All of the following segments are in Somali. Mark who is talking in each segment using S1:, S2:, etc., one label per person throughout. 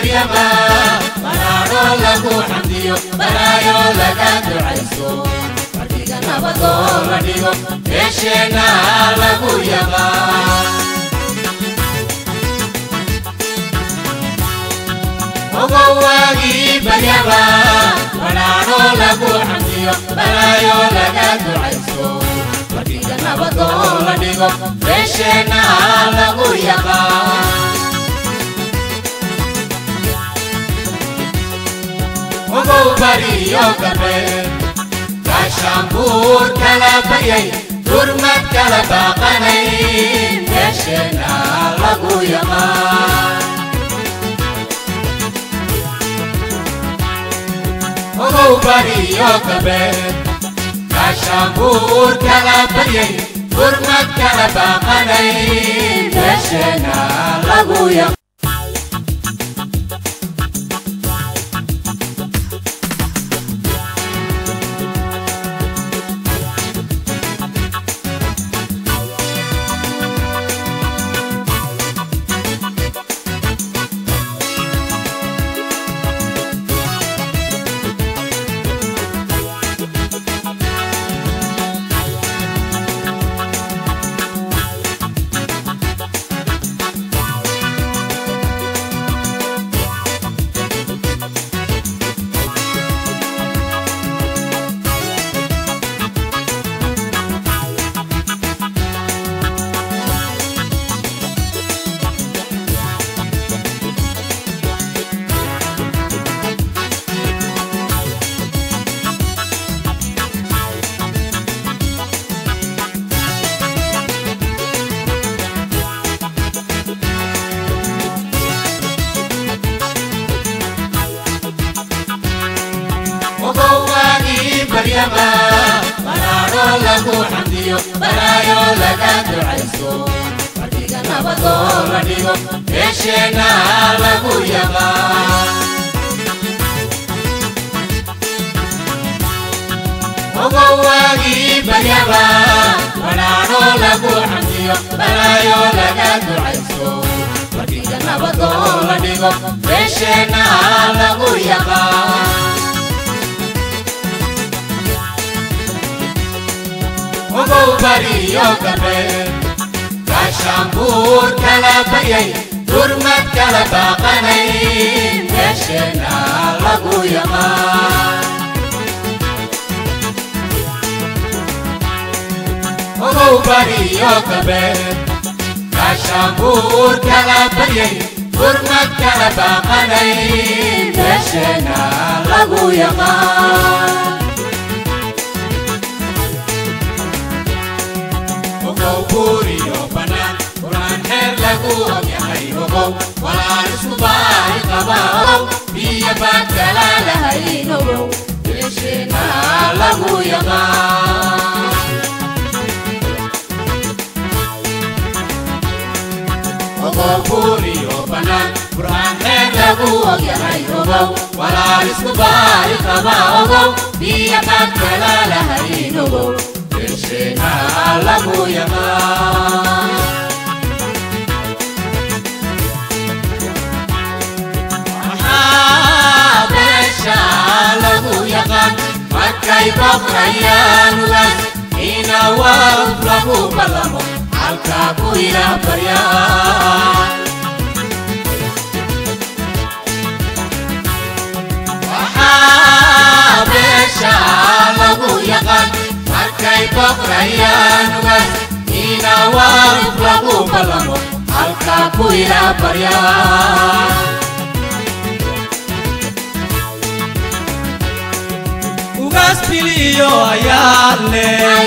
S1: baryaba baraadho lagu xamdiyo balaayo laga ducayso fadhiga nabadoo la dhigo meesheenna lagu yabaa ogow waagii baryaba baraadho lagu xamdiyo balaayo laga ducayso fadhiga nabadoo la dhigo meesheenna lagu yabaa ogow bariyo gabe gaashaanbuur kala baryay durmad kala baaqanay meesheenna lagu yamaa ogow bariyo gabe gaashaanbuur kala baryay durmad kala baaqanay meesheenna lagu yamaa ogow waagii baryaba baraadho lagu xamdiyo balaayo laga ducayso fadhiga nabadoo la dhigo meesheenna lagu yabaa ogow waagii baryaba baraadho lagu xamdiyo balaayo laga ducayso fadhiga nabadoo la dhigo meesheenna lagu yabaa ogow bariyo gabe gaashaanbuur kala baryay durmad kala baaqanay meesheenna lagu yamaa ogow bariyo gabe gaashaanbuur kala baryay durmad kala baaqanay meesheenna lagu yamaa ogow buuriyo bannaan quraan heer lagu ogyahay ogow walaan isku baahi qaba ogow biyo baad kala lahayn ogow meesheenna lagu yaqaan ogow buuriyo bannaan quraan heer lagu ogyahay ogow walaan isku baahi qaba ogow biyo baad kala lahayn ogow meesheenna lagu yaqaan maxaa beesha lagu yaqaan markay boqrayaan ugaas ina waaf lagu ballamo halkaa ku ilaah baryaan waxaa beesha lagu yaqaan markay boqrayaan ugaas ina waaf lagu ballamo halkaa ku ilaah baryaan
S2: ugaas biliyo ayaale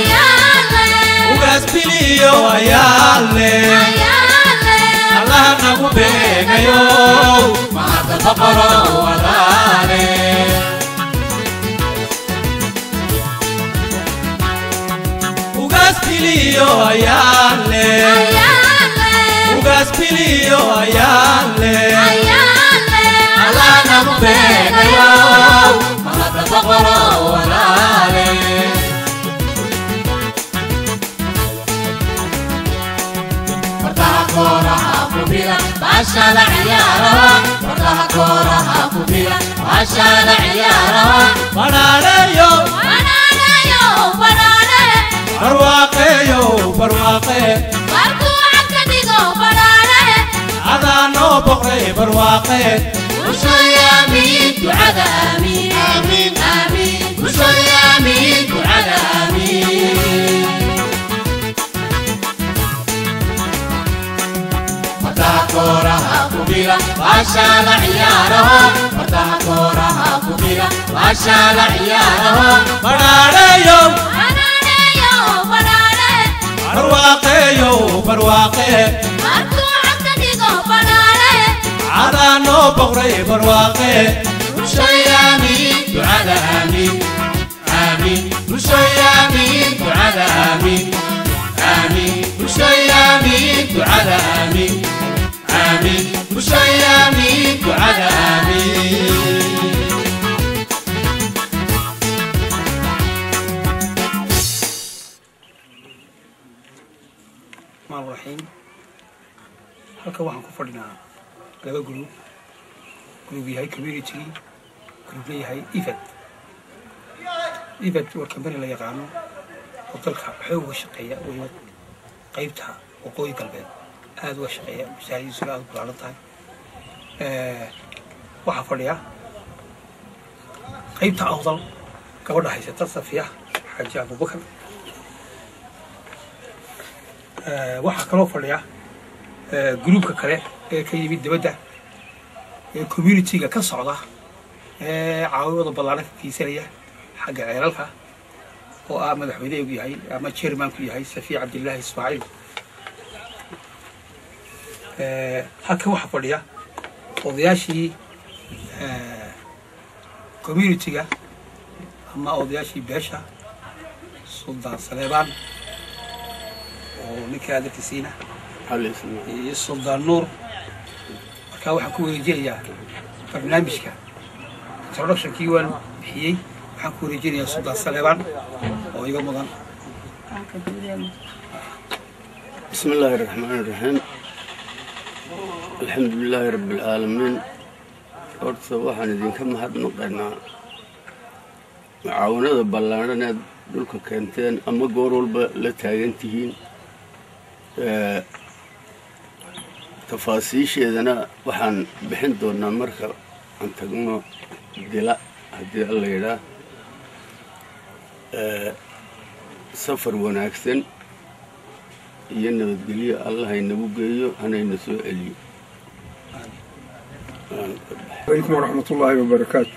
S2: ugaas biliyo ayaale allaha nagu beegayo
S1: mahadda boqoro walaale
S2: ugaas biliyo ayaale ugaas biliyo ayaale
S1: allah nagu beegayo mahadda boqoro walaale fardaha kooraha fubila baashada ciyaaraha fardaha kooraha baashaala ciyaaraho
S2: badhaadheeyo
S1: banaanayo banaane
S2: barwaaqeeyo barwaaqe
S1: markuu cagka dhigo banaane
S2: adaa noo boqray barwaaqe
S1: bulshooy aamiin ducada aamiin aamiin aamiin bulshooy aamiin ducada aamiin fardaha kooraha ku bila baashaala ciyaaraho fardaha kooraha ku bila baashaala ciyaaraho
S2: badhaadheeyo
S1: banaaneyo banaane
S2: barwaaqeeyo barwaaqe
S1: markuu cagka dhigo banaane
S2: adaa noo boqray barwaaqe
S1: bulshooy aamiin ducada aamiin aamiin bulshooy aamiin ducada aamiin aamiin bulshooy aamiin ducada aamiin aamiin bulshooy aamiin ducada aamiin
S3: الرحمن الرحيم halka waxaan ku fadhinaa laba group group yahay community group leeyahay ifad ifad waa kambani la yaqaano oo dalka xoog uga shaqeeya weliba qaybta waqooyi galbeed aada uga shaqeeya masaajidisuna aada u balaaran tahay waxaa fadhiya qaybta awdal gabadha haysata safiya xaaji abubakar waxaa kaloo fadhiya gruubka kale ee ka yimid dibadda ee communitiga ka socda ee caawimada ballaaran ka geysanaya xagga ceelalka oo ah madaxweyneegu yahay ama chairmanku yahay safiya cabdillaahi ismaaciil halka waxaa fadhiya odayaashii communitiga ama odayaashii beesha suldaan saleebaan oo ninka adarkiisiina iyo suldaan nuur markaa waxaan ku wareejinayaa barnaamijka introductionkii waan bixiyey waxaan ku wareejinayaa suldaan saleebaan oo iga mudan
S4: بسم الله الرحمن الرحيم الحمد لله رب العالمين horta waxaan idinka mahadnaqaynaa mucaawanada ballaaran aad dhulka keenteen ama goor walba la taagan tihiin tafaasiisheedana waxaan bixin doonaa marka aan tagno dila haddii alla yidhaa safar wanaagsan iyo nabadgelyo allah haynagu geeyo hanayna soo celiyo
S5: عليكم ورحمة الله وبركاته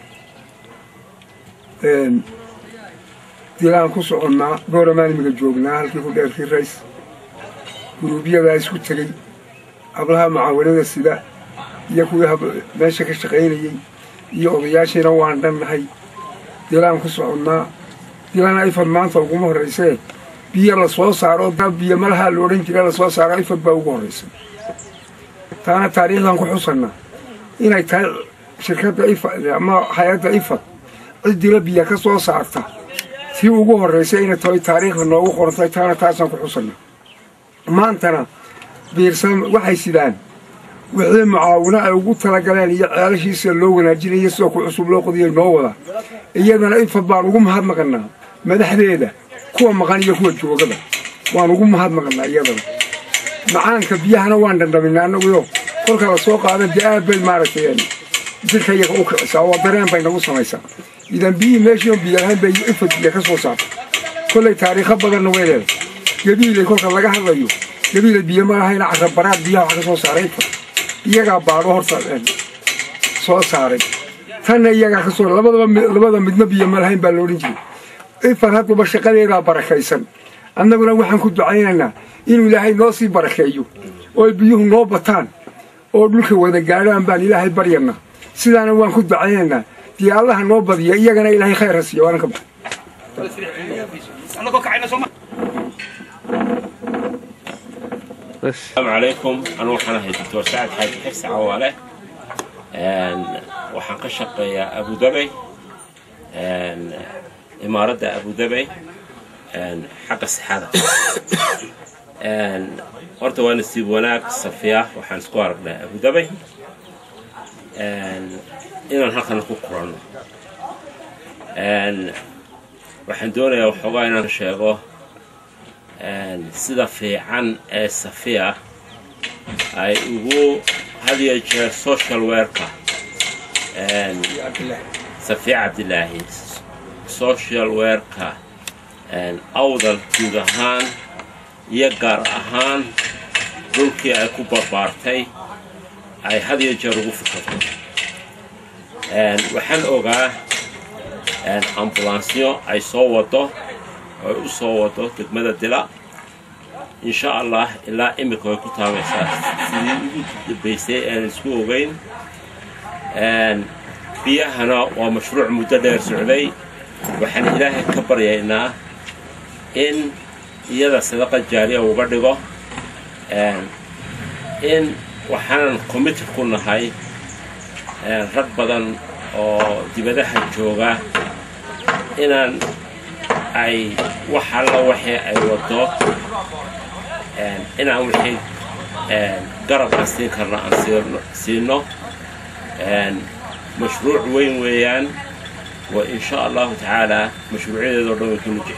S5: een dilaan ku soconnaa goora maalmiga joognaa halkii ku dheerkii rays guruubyadaa isku tegey hablaha mucaawanada sida iyo kuwii hab- meesha ka shaqaynayey iyo odayaashiina waan dhannahay dilaan ku soconnaa dilaan ifad maanta uguma horraysee biyo la soo saaro biyo malaha la odhan jira la soo saaro ifad baa ugu horraysay taana taariikhdan ku xusannaa inay tahay shirkadda ifad ama hay-adda ifad ciddila biya ka soo saarta tii ugu horraysay inay tahay taariikhda noogu qorantay taana taasaan ku xusanna maantana biirsan waxay sidaan wixii mucaawino ay ugu talagaleen iyo ceelashiisa loo wanaajinayo sidoo ku cusub loo qodiyo noo wada iyadana ifad baan ugu mahadnaqannaa madaxdeeda kuwa maqan iyo kuwa joogada waan ugu mahadnaqannaa iyadana macaanka biyahana waan dhandhaminaa annaguyo kolka la soo qaadan dee aad bay maaragtay jirka iyaga u kicisaa oo dareen bay nagu samaysaa idan biyihii meeshii oo biyo lahayn bay ifad biyo ka soo saarta kollay taariikho badanna way leedahay gabiilay kolka laga hadlayo gabiilay biyo ma lahayna carabaraad biyaha wax ka soo saaray ifad iyagaa baadho horta een, soo saaray tanna iyagaa ka soo labadaba mi- labada midna biyo ma lahayn baa la odhan jiray ifad haddaba shaqadeedaa barakaysan annaguna waxaan ku ducaynaynaa inuu ilaahay noo sii barakeeyo oo ay biyuhu noo bataan oo dhulka wada gaadhaan baan ilaahay baryana sidaana waan ku ducaynaynaa dee allaha noo badiya iyagana ilaahay khayr ha siiyo waanan ka baxa
S6: السلام عليكم أنا waxaan ahay doctor sacad xaaji xirsi cawaale waxaan ka shaqeeyaa abu dabay imaaradda abu dabay xagga sixada horta waa nasiib wanaag safiya waxaan isku aragnaa abu dabay inaan halkan ku kulanno waxaan doonayaa waxoogaa inaan sheego sida fiican ee safiya ay ugu had iyo jeer social werka safiya cabdilaahi social werka awdal guud ahaan iyo gaar ahaan dhulkii ay ku barbaartay ay had iyo jeer ugu fikirto waxaan ogaa ambulansyo ay soo wado ay u soo wado degmada dila insha allah ilaa imika way ku taabaysaa sidii ugu dambaysay aan isku ogeyn biyahana waa mashruuc muddo dheer socday waxaan ilaahay ka baryaynaa in iyada sadaqa jaariya uga dhigo in waxaanan committed ku nahay rag badan oo dibadaha jooga inaan ay wax alla waxii ay wado inaan wixii garabka siin karna aan siino mashruuc weyn weeyaan wa in sha allahu tacaala mashruucyadeedoo dhan way kunu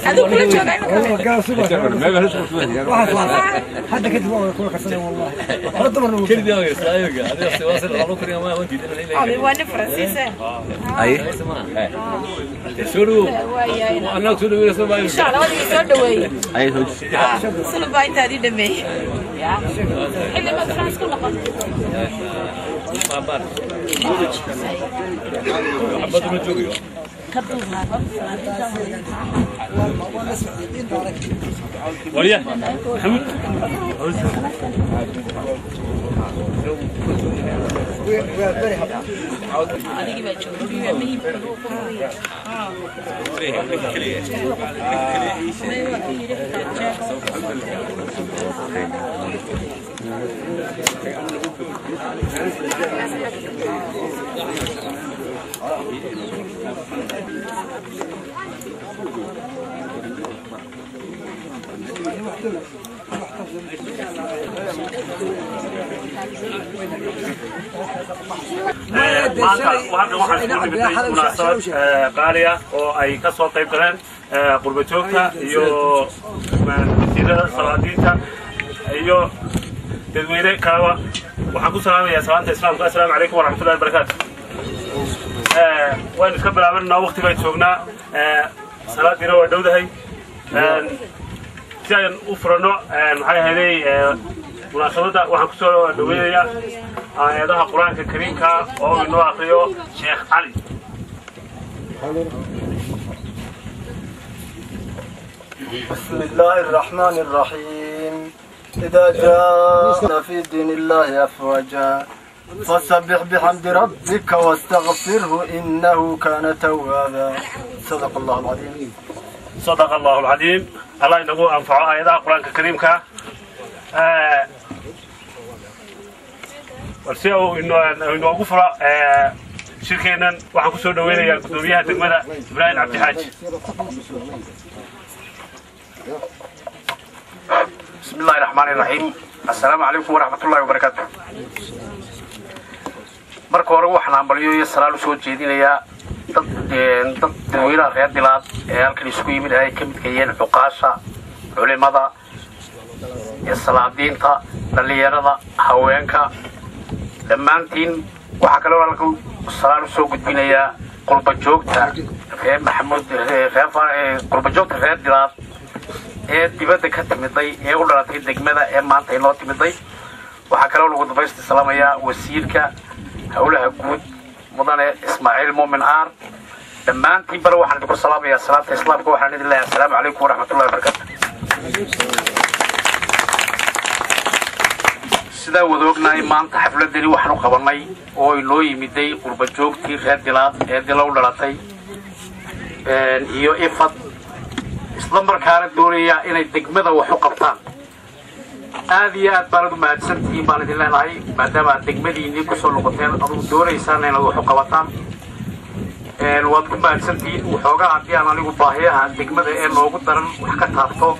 S7: وانا فرنسيسة ان شاء الله ودي سو دhoweeye sulba intaad ii dhameeyey xilli baad france ku noqon adigii baa joogay muhiim
S8: maanta hadda waxaan isku nimitay munaasabad qaaliya oo ay ka soo qayb galeen qurba joogta iyo wasiirada salaadiinta iyo dadweyne kaleba waxaan ku salaamayaa salaanta islaamka assalaamu calaykum waraxmatullahi wabarakaatu waynu iska bilaabananaa waqti baan joognaa salaadiina waa dhowdahay si aan u furanno maxay ahaydey munaasabadda waxaan kusoo dhaweynayaa aayadaha qur-aanka kariimka oo inoo akriyo sheekh cali
S9: بسم الله الرحمن الرحيم إذا جاء في دين الله أفواجا فسبح بحمد ربك واستغفره إنه كان توابا صدق الله العظيم
S8: صدق الله العظيم الله inagu anfaco aayadaha qur-aanka kariimka balse uu inoogu furo shirkeennan waxaan kusoo dhaweynayaa guddoomiyaha degmada ibraahim cabdixaaji
S10: بسم الله الرحمن الرحيم السلام عليكم ورحمة الله وبركاته marka hore waxaan hambalyo iyo salaal usoo jeedinayaa dad dad dadweynaha reer dilaad ee halkan isugu yimid ay ka midka yihiin cuqaasha culimada iyo salaadiinta dhallinyarada haweenka dhammaantiin waxaa kaloo halkan salaal usoo gudbinayaa qurba joogta reer maxamuud reer qurba joogta reer dilaad ee dibadda ka timiday ee u dhalatay degmada ee maanta inoo timiday waxaa kaloo lagu dabaysta salaamayaa wasiirka howlaha guud mudane ismaaciil muumin aar dhammaantiin bale waxaan idinku salaamayaa salaanta islaamka waxaan idin leeyahay assalaamu calaykum waraxmatullahi wabarakaatu sidaa wada ognahay maanta xafladani waxaan u qabanay oo inoo yimiday qurba joogtii reer dilaad ee dila u dhalatay iyo ifad isla markaana doonayaa inay degmada wax u qabtaan aad iyo aad baanad u mahadsantihiin baan idin leenahay maadaama aad degmadiinii kusoo noqoteen adugu doonaysaan inaad wax u qabataan waad ku mahadsantihiin waxoogaa haddii aan anigu baahiyaha degmada ee noogu daran wax ka taabto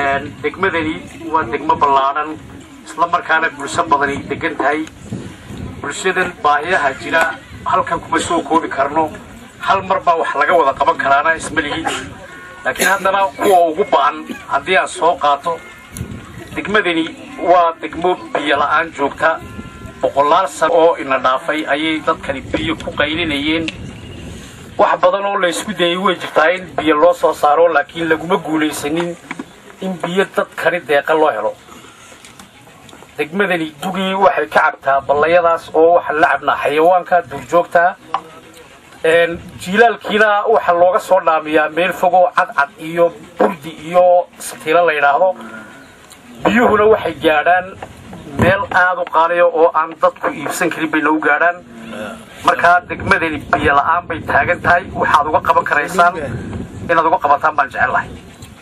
S10: degmadani waa degmo ballaadhan isla markaana bulsho badani degan tahay bulshadan baahiyaha jira halkan kuma soo koobi karno hal mar baa wax laga wada qaban karaana isma lihi laakiin haddana kuwa ugu ba'an haddii aan soo qaato degmadani waa degmo biyo la'aan joogta boqolaal sano oo ina dhaafay ayay dadkani biyo ku qaylinayeen wax badan oo la isku dayay way jirtaa in biyo loo soo saaro laakiin laguma guulaysanin in biyo dadkani deeqa loo helo degmadani dugii waxay ka cabtaa ballayadaas oo waxaan la cabnaa xayawaanka duurjoogta jiilaalkiina waxaa looga soo dhaamiyaa meel fogoo cadcad iyo burdi iyo satiilo la yidhaahdo biyuhuna waxay gaadhaan meel aada u qaaliya oo aan dadku iibsan karin bayna u gaadhaan markaa degmadani biyo la'aan bay taagan tahay waxaad uga qaban karaysaan inaad uga qabataan baan jecel lahay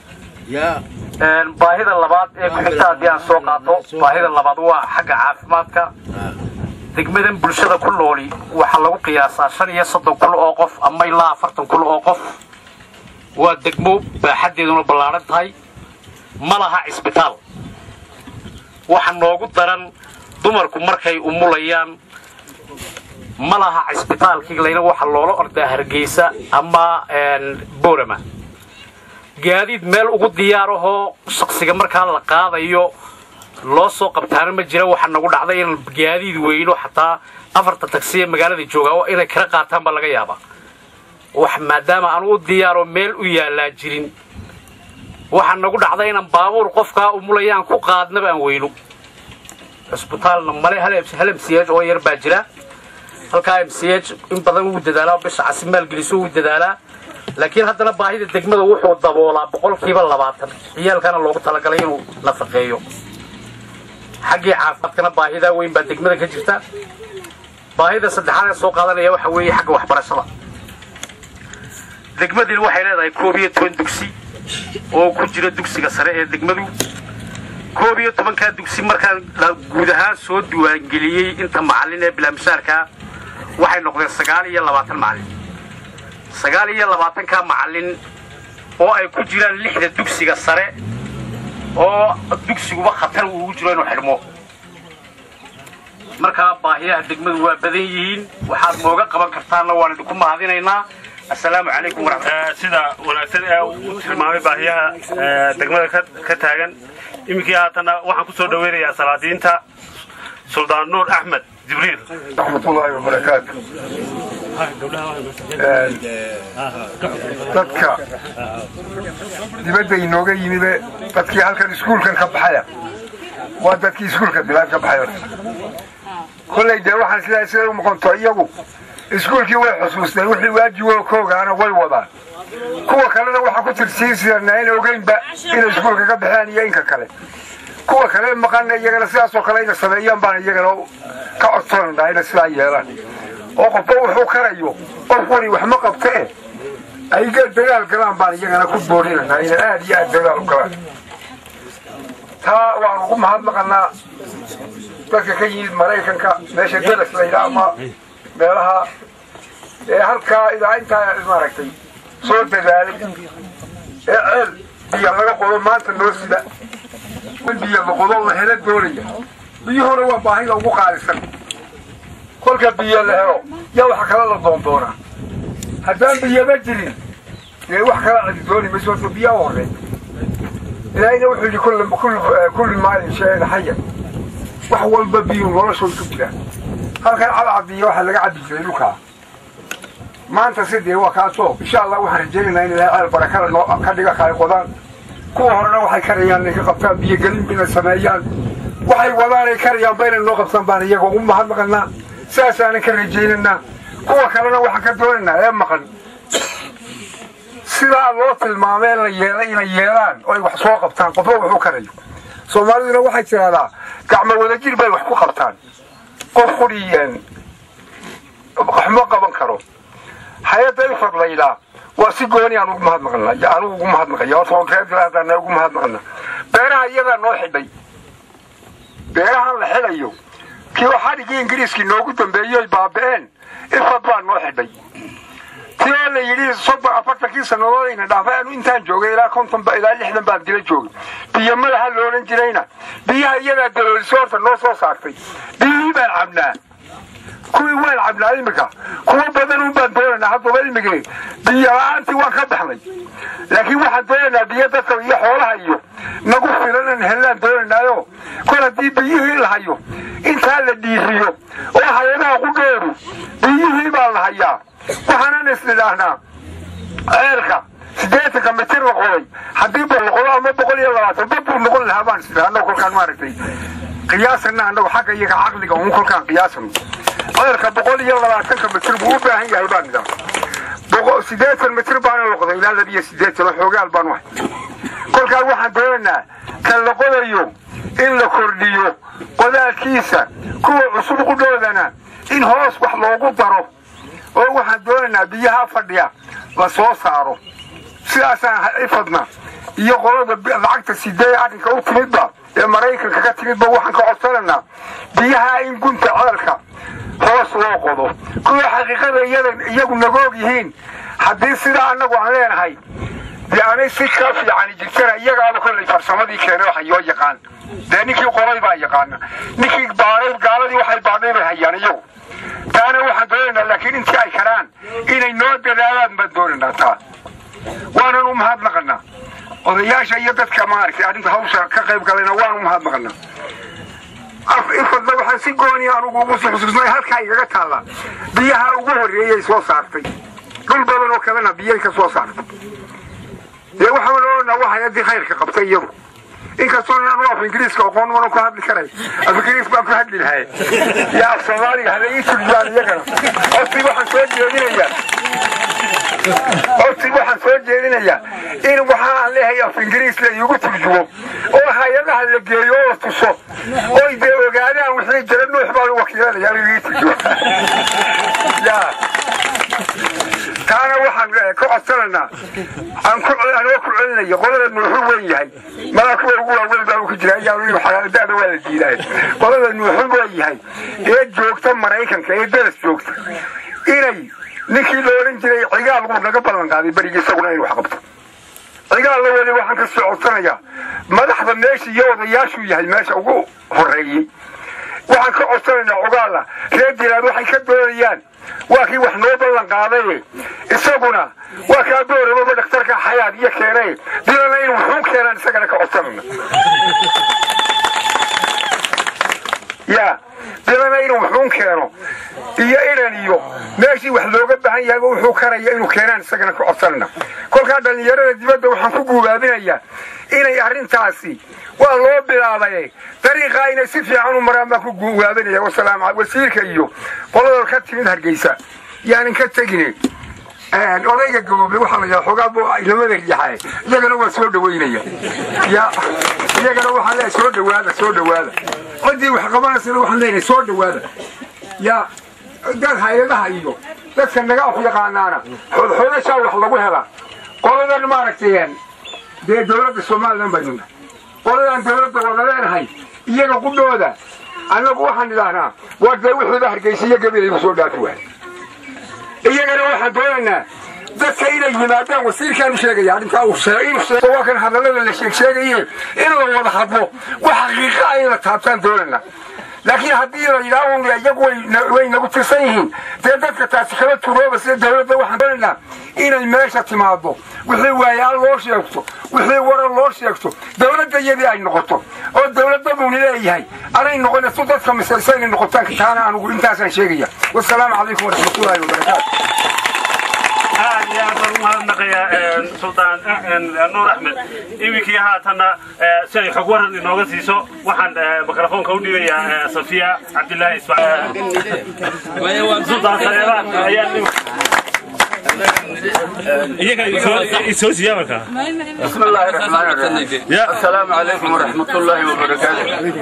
S10: baahida labaad ee ku-xigta haddii aan soo qaato baahida labaad waa xagga caafimaadka degmadan bulshada ku nooli waxaa lagu qiyaasaa shan iyo soddon kun oo qof ama ilaa afartan kun oo qof waa degmo baaxaddeeduna ballaadhan tahay ma laha cisbitaal waxa noogu daran dumarku markay umulayaan ma laha cisbitaalkii layna waxa loola ordaa hargeysa ama boorama gaadiid meel ugu diyaarahoo shaksiga markaa la qaadayo loo soo qabtaana ma jira waxaa nagu dhacday in gaadiid weyno xataa afarta tagsiya magaalada joogaa inay kala qaataan baa laga yaabaa wax maadaama aan u diyaaro meel u yaallaa jirin waxaa nagu dhacday inaan baabuur qofkaa umulayaan ku qaadnaba aan weyno cisbitaalna male hal m c h oo yar baa jira halkaa m c h in badan wuu dadaalaa bisha casi maalgeliso wuu dadaalaa laakiin haddana baahida degmada wuxuu daboolaa boqolkiiba labaatan ciyaalkana loogu talagalay inuu nafaqeeyo xaggii caafimaadkana baahidaa weyn baa degmada ka jirta baahida saddexaad ee soo qaadanaya waxa weeye xagga waxbarashada degmadii waxay leedahay koob iyo toban dugsi oo ku jira dugsiga sare ee degmadu koob iyo tobankaa dugsi markaan guud ahaan soo diiwaangeliyey inta macallin ee bilaamishaarkaa waxay noqdeen sagaal iyo labaatan macallin sagaal iyo labaatankaa macallin oo ay ku jiraan lixda dugsiga sare oo dugsiguba khatar ugu jiro inuu xidhmo markaa baahiyaha degmadu waa badan yihiin waxaad nooga qaban kartaanna waan idinku mahadinaynaa assalaamu calaykum waraxmat
S8: sida wanaagsan ee u tilmaamay baahiyaha degmada ka taagan iminkii haatana waxaan ku soo dhaweynayaa salaadiinta suldaan nuur axmed jibriil
S5: raxmatullaahi wabarakaatu dadka dibadda inooga yimibe dadkii halkan iskuulkan ka baxaya waa dadkii iskuulka bilaad ka baxay kollay dee waxaan sidaa siday u noqonto iyagu iskuulkii way xusuusteen wixii waajibo koogaana way wadaan kuwa kalena waxaa ku tirsiin sidana ayna ogeynba inay iskuulka ka baxeen iyo inka kale kuwa kale maqana iyagana sidaasoo kale ina sameeyaan baan iyagana ka codsananaa ina sidaa yeelaan oo qofba wuxuu karayo qof wari wax ma qabtee ay dagaal galaan baan iyagana ku boorinanaa ina aad iyo aad dagaal u galaan taa waan ugu mahadnaqanaa dadka ka yimid maraykanka meesha dalas layidhaa ama meelaha ee halkaa idaa intaa maaragtay soo dadaalay ee ceel biyo laga qodo maanta noo sida biyo la qodo la helo doonaya biyuhuna waa baahida ugu qaalisan kolka biyo la helo yaa waxa kale la doondoonaa haddaan biyaba jirin dee wax kala cadi dooni mayso horta biyaa u horey ilaahayna wuxuu yidhi kulli maalin shayin xaya wax walba biyu noloshooda ku jiraan halkan cadcadiya waxaa laga cabi jiray dhulkaa maanta sidee waa kaasoo insha allah waxaan rajaynaynaa in ilahay ceel barakada noo ka dhiga kale qodaan kuwa horena waxay karayaan inay ka qabtaan biyogelin inay sameeyaan waxay wadaan ay karayaan ba inay noo qabtaan baan iyagoo u mahadnaqanaa sidaasaanan ka rajaynaynaa kuwa kalena waxaan ka doonaynaa ee maqan sidaa loo tilmaamee la yeelay inay yeelaan oo ay wax soo qabtaan qofba wuxuu karayo soomaaliduna waxay tidhahdaa gacmo wadajir bay wax ku qabtaan qof quriyeen waxma qaban karo hay-adda ifad laydhaa waa si gooni aan ugu mahadnaqana anugu ugu mahadnaqaya horta oo reer galaadana ugu mahadnaqana beeraha iyadaa noo xidhay beerahan la xidhayo kii xadhigii ingiriiskii noogu dambeeyoy baaba'een ifad baa noo xidhay ti oo la yidhi soddon afartankii sannadood ayna dhaafay anu intaan joogay ilaa konton ilaa lixdan baan dila joogay biyo madaxa la odhan jirayna biyaha iyadaa dalooliso horta noo soo saartay biyihii baan cabnaa kuwii waan cabnaa imika kuwa badan un baan doonaynaa haddaba imigii biyo la-aantii waan ka baxnay laakiin waxaan doonaynaa biyo dadka iyo xoolaha iyo nagu filanan hellaan doonaynaayo kol haddii biyihii la hayo intaa la dhiiriyo oo hay-adaha qudheeru biyihii baa la hayaa waxaanan isnidhaahnaa ceelka siddeetanka mitir la qoday haddii ba la qodo ama boqol iyo labaatan ba buu noqon lahaa baan isnidhaa annagu kolkaan maaragtay qiyaasana annagu xagga iyaga caqliga un kolkaan qiyaasano ceelka boqol iyo labaatanka mitir buu u baahan yahay baan nidhaa siddeetan mitir baana la qoday ilaa labiyo siddeetan oo xoogaal baan wahay kolkaan waxaan doonaynaa kan la qodayo in la kordhiyo qodaalkiisa kuwa cusub qudhoodana in hoos wax loogu daro oo waxaan doonaynaa biyaha fadhiya la soo saaro sidaasaan ifadna iyo qolada lacagta sidee arrinka u timidba ee maraykanka ka timidba waxaan ka codsanaynaa biyaha in gunta ceelka hoos loo qodo kuwa xaqiiqada iyagu nagoog yihiin haddii sidaa annagu aan leenahay dee anay si ka fiicani jirtana iyagaaba kollay farsamadii keenay waxa yoo yaqaan dee ninkii qolay baa yaqaana ninkii baaray gaaladii waxay baadhay bay hayaan iyagu taana waxaan doonaynaa laakiin intii ay karaan inay noo dadaalaan baan doonaynaa taa waanan u mahadnaqanaa odayaasha iyo dadka maaragtay arrinta hawsha ka qayb galayna waan u mahadnaqanaa ifadna waxaan si gooni anugu ugu xusuusnay halkaa igaga taalla biyaha ugu horreeyay soo saartay dhul badan oo kalena biyay ka soo saartay dee waxaan odhanaa waa hay-addii khayrka qabtay iyadu inkastoo aan af ingiriiska aqoon mana ku hadli karay af ingiriis baan ku hadli lahay yaa af soomaaliga hala ii turjubaan iyagana hortii waxaan soo jeedinayaa hortii waxaan soo jeedinayaa in waxa aan leehay af ingiriis la iigu turjumo oo hay-adaha la geeyo oo tuso oy dee ogaadaan wixii jira nuux baan u wakiilanaya anigu ii turjumo yaa taana waxaan ka codsanaynaa aan ku anoo ku celinayo qolada nuuxu weyn yahay malaa kuwa ugu waaweyn baa ku jira ayaa xalaadada waa la diidaay qolada nuuxu weyn yahay ee joogta maraykanka ee daras joogta inay ninkii la odhan jiray cigaal wuu naga ballan qaaday berigi isaguna inuu wax qabto cigaal la weli waxaan ka soo codsanayaa madaxda meesha iyo odayaashuu yahay meesha ugu horeeyey waxaan ka codsanaynaa cogaala reer dilaad waxay ka doonayaan waa kii wax noo ballan qaadaye isaguna waa kaa boorababa dhakhtarka xayaad iyo keenay dilana in wuxuu keenaan isagana ka codsanayna ya dilana inuu wuxuun keeno iyo inan iyo meeshii wax looga baahan yahay wuxuu karaya inuu keenaan isagana ka codsanayna kolkaa dhallinyarada dibadda waxaan ku guubaabinayaa inay arrintaasi waa loo bilaabay dariiqaa inay si fiican u maraan baan ku guubaabinaya wasalaam wasiirka iyo qolada ka timid hargeysa yaanin ka tegine odayga gaboobe waxaa la yidhaha xoogaa ilamada riixae iyagana waa soo dhaweynaya ya iyagana waxaan leeyahay soo dhawaada soo dhawaada ciddii wax qabanaysana waxaan leenahay soo dhawaada ya dad hay-adaha iyo dadka naga af yaqaanaana xoodxoodashaa wax lagu helaa qoladan maaragtay dee dowladda somalilan baynu nahay qoladaan dowladda wada leenahay iyaga qudhooda annagu waxaan idhaahnaa waa dee wixiiba hargeysa iyo gabilayba soo dhaafi waay iyagana waxaan doonaynaa dadka inay yimaadaan wasiirkaanu sheegaya arrintaa waa kan hadallada la sheegsheegaye in la wada hadlo wax xaqiiqa ah in la taabtaan doonaynaa laakiin haddii la yidhaaho iyagu way nagu tirsan yihiin dee dadka taasi kala turooba sida dowladda waxaan doonaynaa inay meesha timaado wixii waayaal loo sheegto wixii waran loo sheegto dowladda iyadii ay noqoto oo dowladdaduuni leeyahay anay noqonayso dadka misaysa inay noqotaan taana anugu intaasaan sheegaya wasalaamu calaykum waraxmatullaahi wabarakaatu
S8: aad iyo aad baan u mahadnaqayaa suldaan nuur axmed iminkii haatanna si ay xog waran inooga siiso waxaan mikrofoonka u dhiibayaa safiya cabdilaahi ismaaciil suldaan saleeba ayaa
S4: بسم الله الرحمن الرحيم السلام عليكم ورحمة الله وبركاته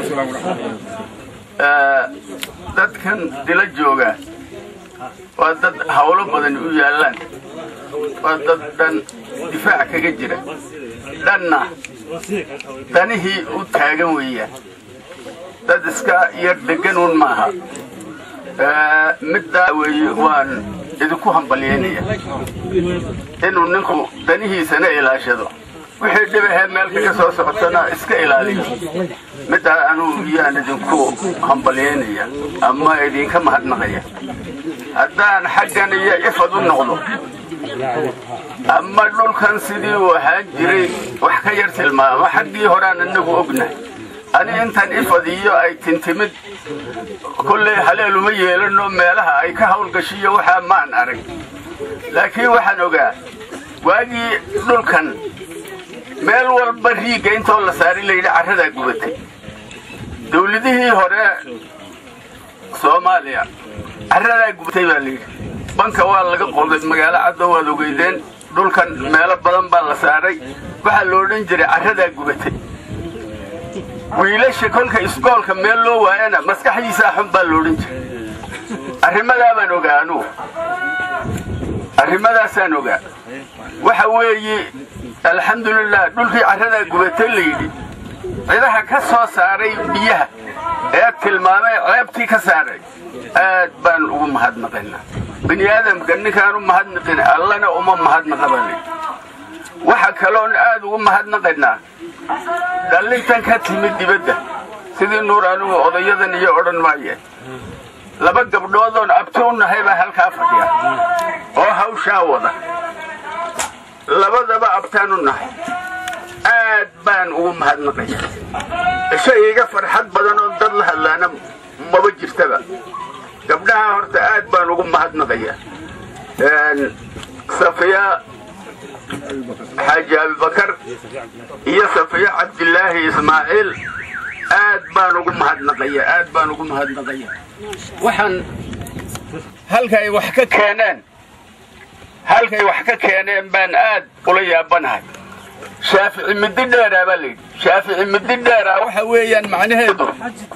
S4: dadkan dila jooga waa dad hawlo badan u yaallaan waa dad dhan difaac kaga jira dhanna danihii u taagan weeyaan dad iska yar deganuun maaha middaa weeye waan idinku hambalyeynaya inuu ninku danihiisana ilaashado wixii dhibahee meel kaga soo socotana iska ilaaliyo middaa anuu iyaan idinku hambalyaynaya ama idinka mahadnaqaya haddaan xaggan iyo ifad u noqdo ama dhulkan sidii uu ahaan jiray wax ka yar tilmaamo xaggii horeaan inagu ognahay ani intan ifad iyo ay tintimid kolley haleeluma yeelano meelaha ay ka hawlgashiyo waxaa maan arag laakiin waxaan ogaa waagii dhulkan meel walba riigga intoo la saaray layidhi carradaa gubatay dawladihii hore soomaaliya carradaa gubatay baa layidhi banka waa laga qoday magaalo caddo waad ogeydeen dhulkan meelo badan baa la saaray waxaa la odhan jiray carradaa gubatay wiilasha kolka iskoolka meel loo waayana maskaxdiisaa xun baa la odhan jiray arrimadaa baan ogaa anugu arrimadaasaan ogaa waxa weeye alxamdulilah dhulkii carradaa gubatay layidhi cidaha ka soo saaray biyaha ee tilmaamay ceebtii ka saaray aad baan ugu mahadnaqaynaa bini aadamka ninkaan u mahadnaqin allana uma mahadnaqa baa layidhi waxa kaloon aad ugu mahadnaqaynaa dhallintan ka timid dibadda sidii nuur anigu odayadan iyo odhan maaye laba gabdhoodoon abti u nahay baa halkaa fadhiya oo hawshaa wada labadaba abtaan u nahay aad baan ugu mahadnaqaya shay iga farxad badan oo dad la hadlaana maba jirtaba gabdhaha horta aad baan ugu mahadnaqaya safiya xaaji abibakar iyo safiya cabdilaahi ismaaciil aad baan ugu mahadnaqaya aad baan ugu mahadnaqaya waxaan halkay wax ka keeneen halkay wax ka keeneen baan aad ula yaabanahay shaafici midi dheeraa baa layidhi shaafici midi dheeraa waxa weeyaan macnaheedu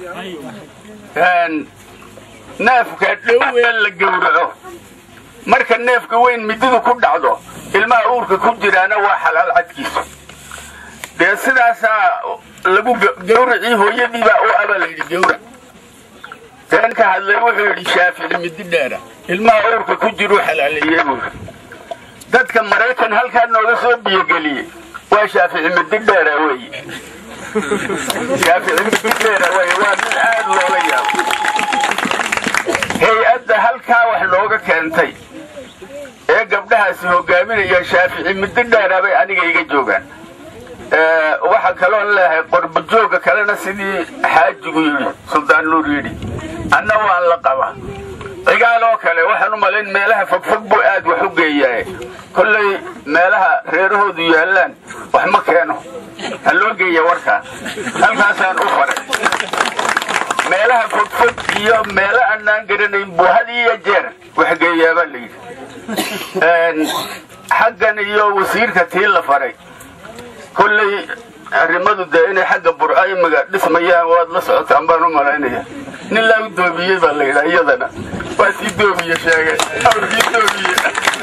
S4: neefka dhowee la gowraco marka neefka weyn mididu ku dhacdo ilmaha uurka ku jiraana waa xalaal cadkiisu dee sidaasaa lagu gawracii hooyadiibaa u abaa layidhi gawrac teen ka hadlay wuxuu yidhi shaafici midi dheera ilmaha uurka ku jiruu xalaaleeyey buu dadka maraykan halkaa nooga soo biyogeliyey waa shaafici midi dheera weeye shaafici midi dheera weye waa mid aad loola yaabo hay-adda halkaa wax nooga keentay ee gabdhahaasi hogaaminaya shaafici midi dheera bay aniga iga joogaan waxaa kaloon leeyahay qorbajooga kalena sidii xaajigu yidhi suldaan nuur yidhi anna waan la qabaa cigaaloo kale waxaan u malayn meelaha fogfog buu aad wax u geeyaa kollay meelaha reerahoodu yaallaan wax ma keeno ha loo geeya warkaa halkaasaan u faray meelaha fogfog iyo meelo annaan garanayn buu had iyo jeer wax geeyaabaa layidhi xaggan iyo wasiirka tii la faray kolley arrimadu dee inay xagga burca imiga dhismayaan waad la socotaan baan u malaynaya nin laa u doomiyey baa la yidhaa iyadana waa sii doomiye sheegay awrkii doomiye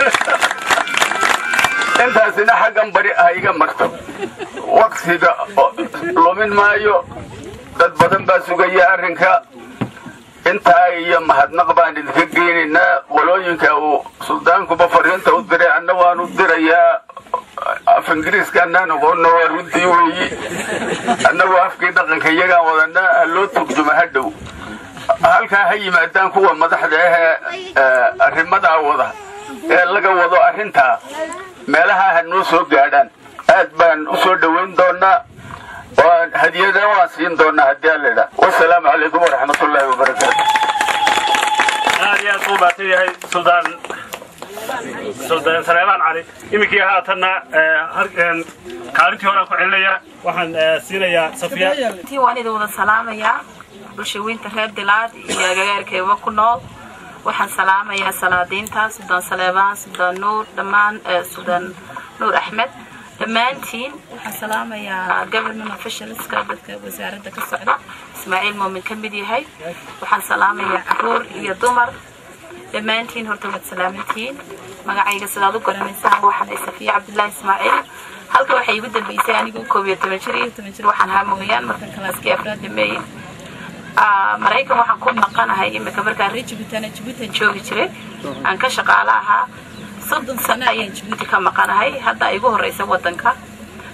S4: intaasina xaggan bari ah iga marto waqtiga lumin maayo dad badan baa sugaya arrinka intaa iyo mahadnaq baan idinka geynaynaa qolooyinka uu suldaankuba fariinta u diray anna waanu dirayaa af ingiriiska annaan aqoonna waa runtii weeyi annagu afkii dhaqanka iyagaan wadanaa ha loo turjuma ha dhow halkaa ha yimaadaan kuwa madaxda ahee arrimadaa wada ee laga wado arrintaa meelaha ha noo soo gaadhaan aad baan u soo dhowayn doonaa hadiyada waan siin doonaa haddii aan laidhaa wasalaamu calaykum waraxmatullaahi wabarakaatu
S8: aad iyo aad buu baatan yahay suldaan suldaan saleebaan cali iminkii haatanna kaalintii horaan ku celinaya waxaan siinayaa safiya
S7: tii waan idin wada salaamayaa bulshaweynta reer dilaad iyo agagaarkeeba ku nool waxaan salaamayaa salaadiinta suldaan saleebaan suldaan nuur dhammaan suldaan nuur axmed dhammaantiin waxaan salaamayaa government officialska dadka wasaaradda ka socda ismaaciil moomin ka mid yahay waxaan salaamayaa caruur iyo dumar dhammaantiin horta waad salaamantihiin magacayga sidaad u garanaysaan waxaan ay safiya cabdullaahi ismaaciil halka waxay igu dambeysay anigoo koob iyo toban jir iyo toban jir waxaan ahaa mooyaan markan kalaaskii afraad dhameeyey maraykan waxaan ku maqanahay imika markaan reer jibuutan jibuutan joogi jiray aan ka shaqaalo ahaa soddon sano ayaan jibuuti ka maqanahay hadda igu horeysa wadanka marka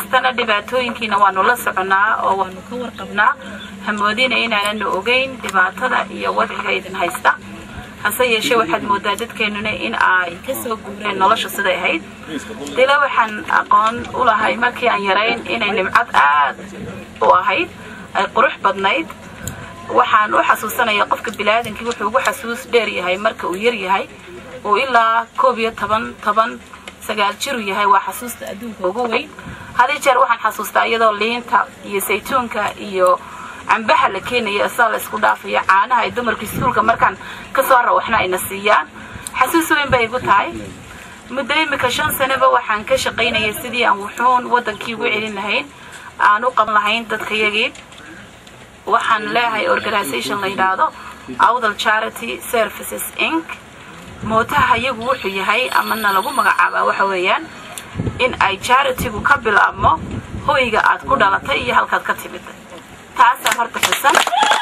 S7: jirtana dhibaatooyinkiina waanu la soconaa oo waanu ka warqabnaa hamoodina inaananu ogeyn dhibaatada iyo wadciga idin haysta hase yeeshee waxaad moodaa dadkeenuna in ay kasoo guureen nolosha siday ahayd dila waxaan aqoon u lahay markii aan yarayn inay nimcad aad u ahayd ay qurux badnayd waxaan u xasuusanaya qofka biniaadankii wuxuu ugu xasuus dheer yahay marka uu yar yahay uu ilaa koob iyo toban toban sagaal jiru yahay waa xasuusta adduunka ugu weyn hadii jeer waxaan xasuustaa iyadoo liinta iyo saytuunka iyo cambaha la keenaya asaa la isku dhaafayo caanaha ay dumarka iskuulka markaan kasoo rawaxna ayna siiyaan xasuus weyn bay igu tahay muddo imika shan sanaba waxaan ka shaqaynaya sidii aan wuxuun wadankii ugu celin lahayn aan u qaban lahayn dadkayagii waxaan leeyahay organisation la yidhaahdo awdal charity services inc mootaha iyagu wuxuu yahay amana lagu magacaabaa waxa weeyaan in ay charitigu ka bilaabmo hoyga aad ku dhalatay iyo halkaad ka timid taasaa horta xisan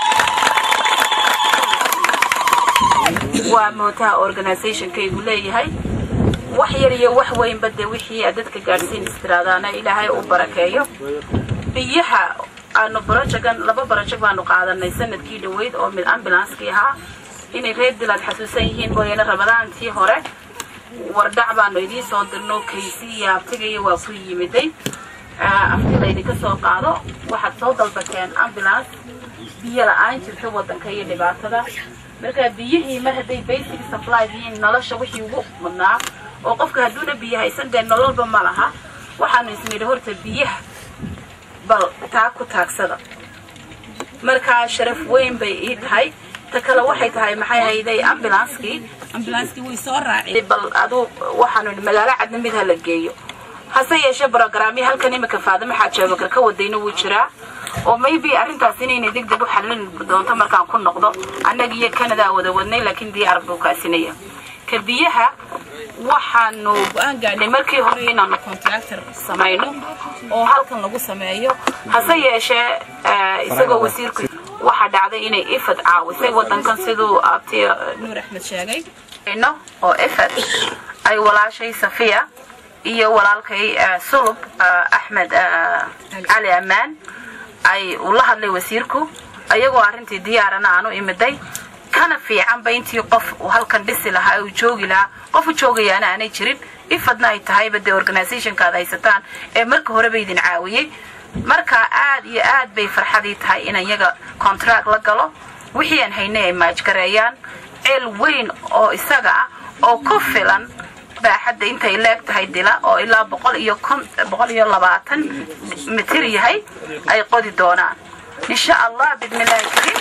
S7: waa mootaha organizationkaygu leeyahay wax yar iyo wax weynba dee wixii aad dadka gaadhsiin istiraadaana ilaahay uu barakeeyo biyaha aanu barajagan laba barajag baanu qaadanay sanadkii dhaweyd oo mid ambulanskii ahaa inay reer dilaad xasuusan yihiin mooyaane ramadaantii hore wardhac baanu idiin soo dirno kaysi iyo abtigaiyo waa ku yimiday afti laydinka soo qaado waxaad soo dalbateen ambulance biyo la-aan jirta wadanka iyo dhibaatada marka biyihii mar hadday basic supply yihiin nolosha wixii ugu mudnaa oo qofka hadduuna biyo haysan dee nololba ma laha waxaanu isnidhi horta biyaha bal taa ku taagsada markaa sharaf weyn bay ii tahay ta kale waxay tahay maxay hayday ambulanskii ambulanskii way soo raaceen bal aduu waxaanu idhi magaalo cadna mid ha la geeyo hase yeeshee brogramyo halkan imika faadimo xaajaabakar ka wadayna wuu jiraa oo maybe arrintaas inayna deg deg u xallin doonto markaan ku noqdo annaga iyo canada wada wadnay laakiin diyaar buu kaasinaya ka biyaha waxaanu go-aan gaadhnay markii hore inaanu contractor samayno oo halkan lagu sameeyo hase yeeshee isagoo wasiirku waxaa dhacday inay ifad caawisay wadankan siduu abti nuur axmed sheegay oo ifad ay walaashay safiya iyo walaalkay sulub axmed cali ammaan ay ula hadlay wasiirku ayagoo arrintii diyaarana aanu imiday kana fiicanba intii qof uu halkan dhisi lahaa uu joogi lahaa qof u joogayaana aanay jirin ifadna ay tahayba dee organizationka aad haysataan ee marka horeba idin caawiyey marka aad iyo aad bay farxadii tahay in iyaga contract la galo wixii aan haynay ay maajgareeyaan ceel weyn oo isaga ah oo ku filan baaxadda intay leeg tahay dila oo ilaa boqol iyo kon boqol iyo labaatan mitir yahay ay qodi doonaan insha allah bidmillaahi kariim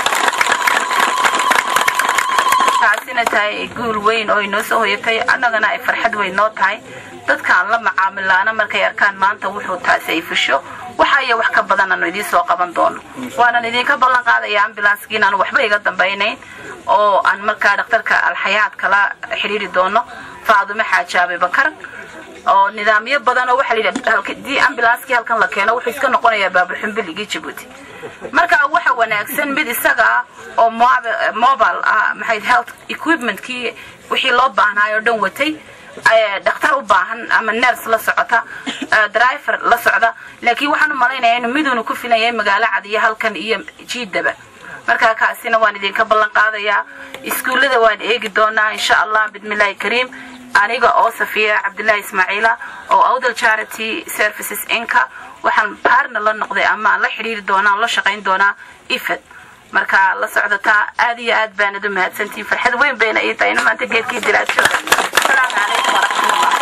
S7: taasina tahay guul weyn oo inoo soo hoyatay annagana ay farxad weyn noo tahay dadkaan la macaamilaana markay arkaan maanta wuxuu taasi ay fusho waxa iyo wax ka badan aanu idiin soo qaban doono waanan idinka ballan qaadaya ambulanskii inaanu waxba iga dambaynayn oo aan markaa dhakhtarka alxayaad kala xidhiiri doono faadume xaaji abibakar oo nidaamyo badan oo waxaa layidhi ambulanskii halkan la keeno wuxuu iska noqonayaa baaburxumbiligii jabuuti marka waxa wanaagsan mid isaga ah oo mobile ah maxay health equipmentkii wixii loo baahnaayo o dhan watay dhakhtar u baahan ama ners la socota driver la socda laakiin waxaan u malaynayaa inuu miduunu ku filan yahay magaalo cad iyo halkan iyo jiidaba markaa kaasina waan idinka ballan qaadayaa iskuullada waan eegi doonaa insha allah bidmillaahi kariim aniga oo safiya cabdillaahi ismaaciila oo awdal charity services inka waxaan baarna la noqday ama aan la xidhiiri doonaa aan la shaqayn doonaa ifad marka la socdotaa aad iyo aad baanad u mahadsantihiin farxad weyn bayna ii tahay ina maanta geedkii dilaajada asalaamu calaykum waraxmatullah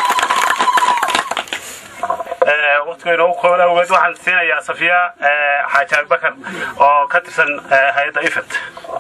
S8: waqtiga inoogu kooban awgeed waxaan siinayaa safiya xaaji abibakar oo ka tirsan hay-adda ifad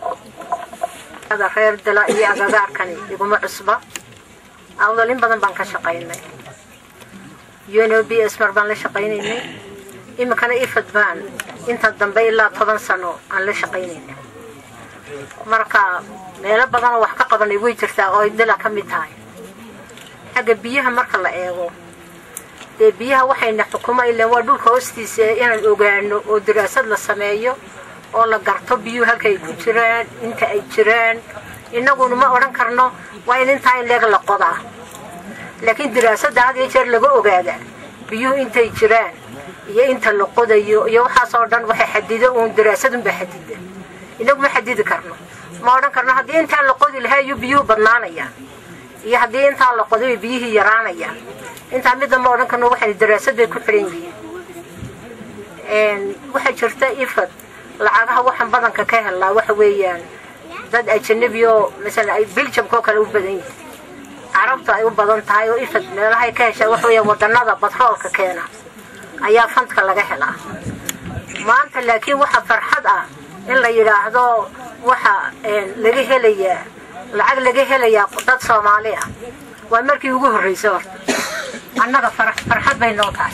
S11: reer dila iyo agagaarkani iguma cusba awdal in badan baan ka shaqaynay uno b s mar baan la shaqaynaynay iminkana ifad baan inta dambe ilaa toban sano aan la shaqaynayna marka meelo badanoo wax ka qabanay way jirtaa oo ay dila ka mid tahay xagga biyaha marka la eego dee biyaha waxayna xukuma ilaan waa dhulka hoostiisa inaan ogaano oo daraasad la sameeyo oo la garto biyuhu halka ay ku jiraan inta ay jiraan innaguna ma odhan karno waa in intaa in leeg la qodaa laakiin daraasadda had iyo jeer laga ogaada biyuhu intay jiraan iyo inta la qodayo iyo waxaas oo dhan waxay xadido uun daraasadunbaa xadida inagu ma xadidi karno ma odhan karno haddii intaan la qodi lahaa iyo biyuhu badnaanayaan iyo haddii intaan la qoday biyihii yaraanayaan intaa midda ma odhan karno waxay daraasad bay ku xiran yihiin waxaa jirta ifad lacagaha waxaan badanka ka helnaa waxa weeyaan dad ajanabi oo masalan ay biljamka oo kale u badan yihiin carabta ay u badan tahay oo ifad meelahay ka heshaa waxa weeyaan wadanada batroolka keena ayaa fandka laga helaa maanta laakiin waxa farxad ah in la yidhaahdo waxa laga helayaa lacag laga helayaa dad soomaali ah waa markii ugu horreysay horta annaga farxad bay noo tahay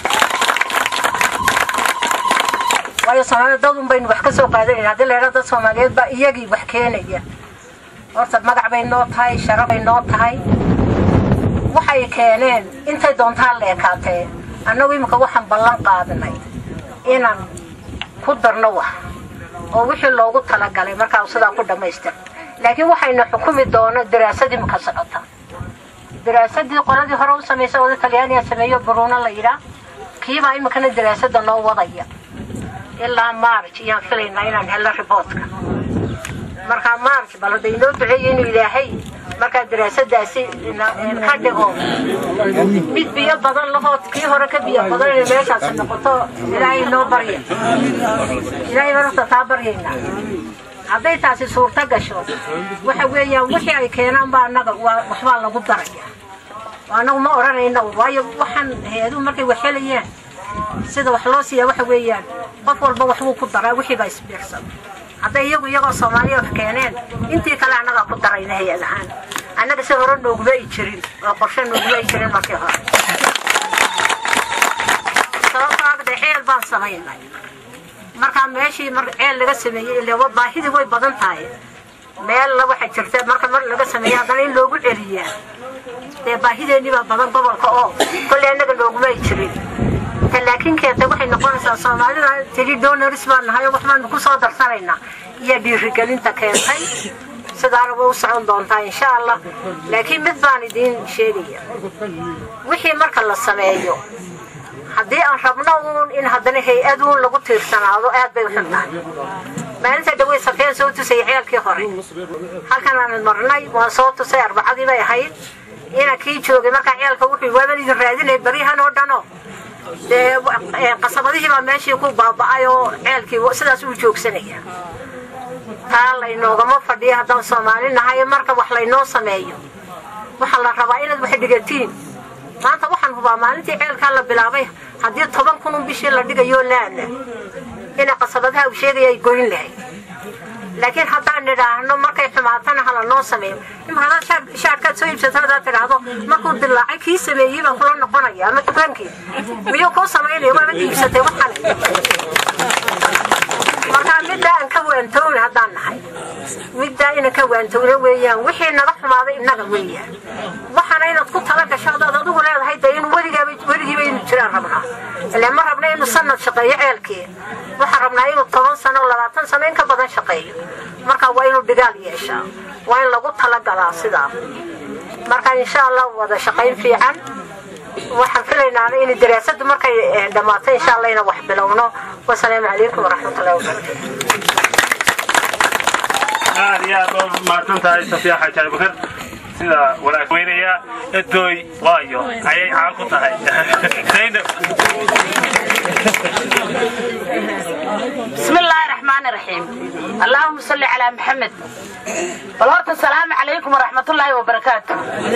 S11: waayo soomaalida dad un baynu wax ka soo qaadanayna haddii la yidhahdo dad soomaaliyeed baa iyagii wax keenaya horta magac bay noo tahay sharaf bay noo tahay waxay keeneen intay doontaan la ekaatee annagu imika waxaan ballan qaadanay inaan ku darno wax oo wixii loogu talagalay markaa sidaa ku dhammaystir laakiin waxayna xukumi doono daraasad imika socota daraasadii qoladii hore u samaysay oda talyaaniga sameeyo baruuna la yidhaa kiibaa imikana daraasada noo wadaya ilaa marj iyaan filaynaa inaan helno riboodka markaa marj bal hadda inoo duceeyo inuu ilaahay markaa daraasadaasi ka dhigo mid biyo badan lahoo kii hore ka biyo badan inay meeshaasi noqoto ilaahay noo barya ilaahay horta taa baryaynaa hadday taasi suurto gasho waxa weeyaan wixii ay keenaan baa annaga waxbaa lagu daraya annagu ma odhanayna waayo waxaan hay-aduhu markay wax helayaan sida wax loo siiyaa waxa weeyaan qof walba waxbuu ku daraa wixii baa isbiirsan hadday iyagu iyagoo soomaaliya wax keeneen intii kale annagaa ku darayna hay-ad ahaan annaga si hore nooguma ay jirin oo qorshe nooguma ay jirin markii hore sababtoo agde ceel baan samaynay markaa meeshii mar ceel laga sameeyey ilaa baahidii way badan tahay meel la waxa jirta marka mar laga sameeya haddana in loogu celiyaa dee baahideenii baa badan gobolka oo kolley annaga nooguma ay jirin laakiin keenta waxay noqonaysaa soomaalida tiri donors baan nahay oo waxbaanu ku soo darsanaynaa iyo dhiirigelinta keentay sidaana way u socon doontaa insha allah laakiin mid baan idiin sheegaya wixii marka la sameeyo haddii aan rabno uun in haddana hay-aduun lagu tiirsanaado aad bay u xun tahay maalinta dhawey safeen soo tusayay ceelkii hore halkan aan marnay waan soo tusay arbacadii bay ahayd ina kii joogay markaa ceelka wuxuu waaban idin raadinay baryahan oo dhano dee qasabadihii baa meeshii ku baaba'ay oo ceelkii sidaas uu joogsanaya taa laynoogama fadhiyo haddaan soomaali nahay marka wax laynoo sameeyo waxaa la rabaa inaad wax dhigatiin maanta waxaan hubaa maalintii ceelkaa la bilaabay haddii toban kunun bishii la dhigayo laana ina qasabadaha uu sheegaya ay goyn lahayd laakiin haddaan nidhaahno markay xumaatana hala noo sameeyo ima hadaad shaarkaad soo iibsato hadaad tidhaahdo markuu dilaacay kii sameeyey baan kula noqonaya ama dukaankii miyuu kuu samaynaya waabad iibsatay waxan markaa middaa aan ka waantowna haddaan nahay middaa ina ka waantowna weeyaan wixii naga xumaaday innaga weeyaan waxaana inaad ku tala gasho hadaad adigu leedahay dee in weligaaba weligiiba inu jiraan rabnaa ilaa ma rabna inuu sanad shaqeeyo ceelkii waxaan rabnaa inuu toban sano labaatan sano in ka badan shaqeeyo marka waa inuu dhigaal yeeshaa waa in lagu talagalaa sidaa marka insha allah wada shaqayn fiican waxaan filaynaana in daraasadu markay dhammaato insha allah inaan wax bilowno wasalaamu calaykum waraxmatullahi wabarakatu
S8: aad iyo aad oo mahadsan tahay safiya xaaji abubakar sida wanaag weynaya edooy waayo ayay caan ku tahay zaynab
S12: بسم الله الرحمن الرحيم اللهم صل على محمد والهورت السلام عليكم ورحمة الله وبركاته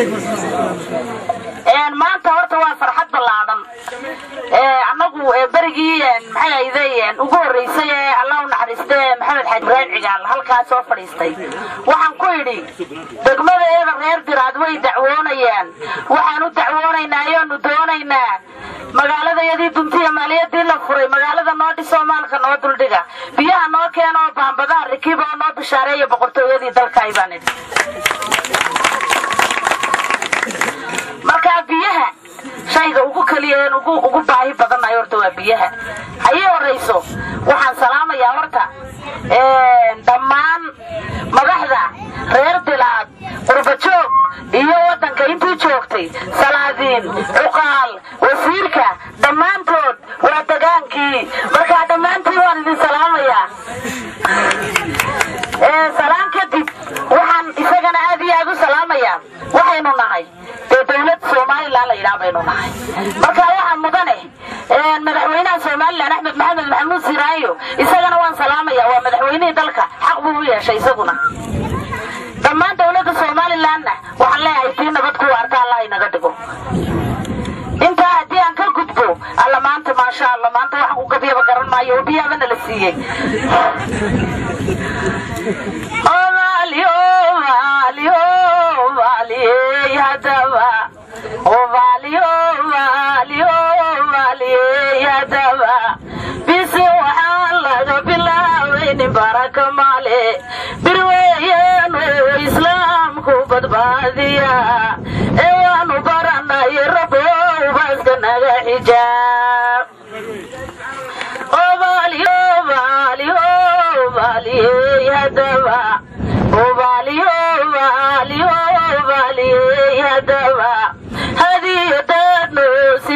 S12: een maanta horta waa farxad ballaadan ee annagu ee berigii maxay ahaydeen ugu horreysay ee allah u naxariistay maxamed xaji ibraahim cigaal halkaas soo fadhiistay waxaan ku idhi degmada eeba reer diraad way dacwoonayaan waxaan u dacwoonaynaa ayaanu doonaynaa magaaladayadii duntiya maaliyadii la furay magaalada noo dhisoo maalka noo duldhiga biyaha noo keena oo baambadaha rikiba oo noo bishaareeya boqortooyadii dalkaay baan idhi markaa biyaha shayga ugu keliya een ugu ugu baahi badannahay horta waa biyaha hayii horrayso waxaan salaamayaa horta dhammaan madaxda reer dilaad qurbajoog iyo waddanka intii joogtay salaadiin cuqaal wasiirka dhammaantood waa degaankii markaa dhammaantiin waan idin salaamayaa salaan kadib waxaan isagana aad iyo aad u salaamayaa waxaynu nahay dee dowlad somalilan la yidhaha baynu nahay marka waxaa mudane madaxweynaha somalilan axmed maxamed maxamuud siraayo isagana waan salaamaya waa madaxweynihii dalka xaq buu u yeeshay isaguna dhammaan dowladda somalilanna waxaan leeyahay tii nabad ku waarta allah inaga dhigo intaa haddii aan ka gudbo alla maanta maasha allah maanta waxaan ku gabyaba garan maayo oo biyaabana la siiyey bisi waxaa laga bilaawaynin baraka male birweeyanu islaamku badbaadiya ee waanu baranay rabow baaska naga xijaab hadiyadaadnu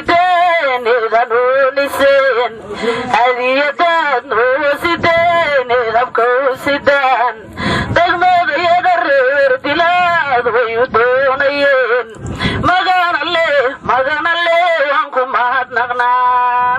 S12: sideenidanuuniseen hadiyadaadnu sideenidabkau sidaan degmadayada reer dilaad way u doonayeen magana leh magana leh waan ku mahadnaqnaa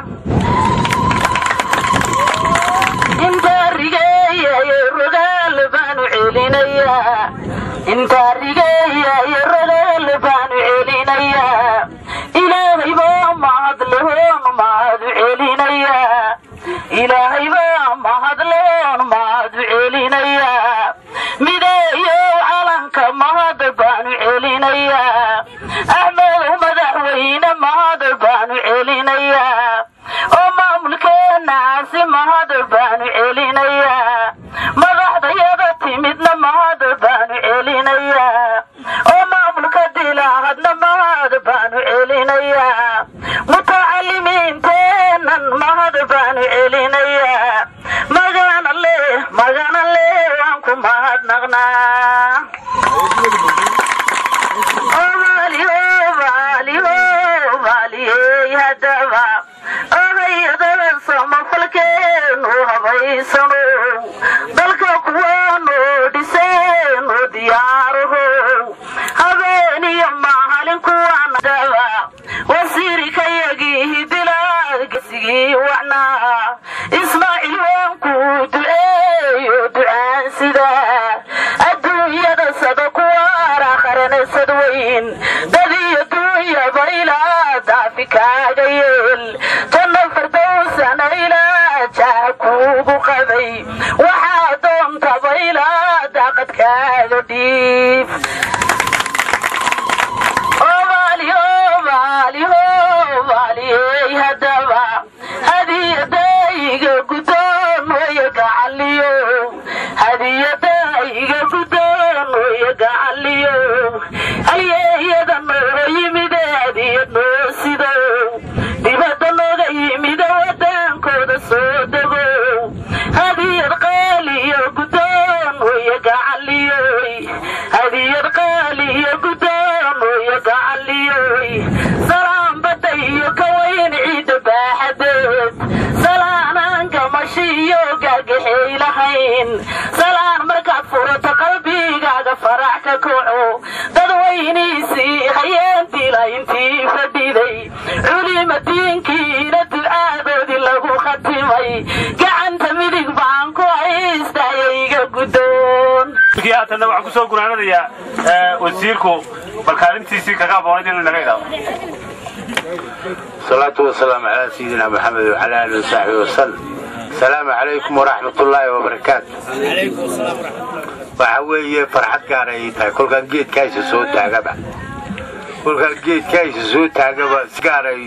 S12: intaa rigeeyayo rogaal baanu celinayaa intaa rigeeyayo rogaal baanu celinayaa ilaahay baa mahadlehoon mahadu celinayaa ilaahay baa mahadlehoon mahadu celinayaa mideeyo calanka mahad baanu celinayaa axmedow madaxweyne mahad baanu celinayaa oo maamulkeenaasi mahad baanu celinayaa madaxdayada timidna mahad baanu celinayaa oo maamulka dilaahadna mahad baanu celinayaa mutacalimiinteennan mahad baanu celinayaa magana leh magana leh waan ku mahadnaqnaa hadaba ahayadadan samafalkeenu habaysano dalka kuwaanu dhiseenu diyaaraho habeeniyo mahalin kuwaanadaba wasiirikayagii hidilaadgesigii wacnaa ismaaciil waanku duceeyo ducaan sida adduunyada sada kuwaara qaranasad weyn dadiyo duunyaba ilaa daafi kaaga yeel janna fardowsana ilaa jaha kuugu qabay waxaa doontaba ilaa daaqad kaaga dhiib hadaba hadiyadayga gudoon waya gacaliyo hadiyadayga gudoon waya gacaliyo halyeeyada noo yimide hadiyad noo sido dibadda nooga yimide wadaankooda soo dego hadiyad qaaliyo gudoon waya gacaliyoy hadiyad qaaliyo gudoon waya gacaliyoy salaam badda iyo ka wayn ciidda baaxadeed salaanaan gamashiyo gaagaxay lahayn salaan markaad furato qalbigaaga farax ka kaco dadweyniisii hayeentiila intii fadhiday culima diinkiina ducaadoodii lagu khatimay gacanta midig baan ku haystayayga gudoon
S8: haatanna waxaan kusoo gunaanadayaa wasiirku balkaalintiisii kaga aboonad inuu naga idhaado
S13: الصلاة والسلام على سيدنا محمد وعلى آله وصحبه وسلم السلام عليكم ورحمة الله وبركاته
S2: عليكم السلام ورحمة الله
S13: waxa weeye farxad gaar ay tahay kolkaan geedkaaysa soo taagaba kolkaan geedkaaysa soo taagaba si gaar ay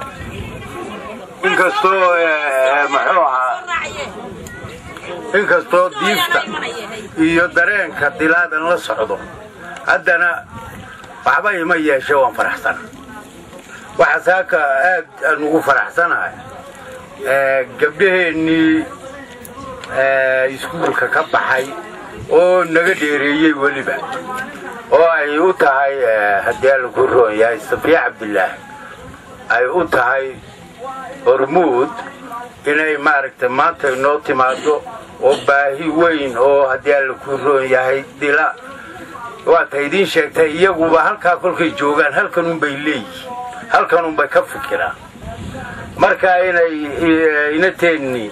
S13: inkastoo muxuu ahaa inkastoo diifta iyo dareenka dilaadan la socdo haddana waxba ima yeeshe waan faraxsana waxa saaka aad aan ugu faraxsanahay gabdhaheennii iskuulka ka baxay oo naga dheereeyey weliba oo ay u tahay haddii alla ku roon yahay safiya cabdilaahi ay u tahay hormuud inay maaragtay maanta inoo timaado oo baahi weyn oo haddii alla ku roon yahay dila waata idiin sheegtay iyaguba halkaa kolkay joogaan halkanunbay leeyihiin halkanunbay ka fikiraan marka inay inateennii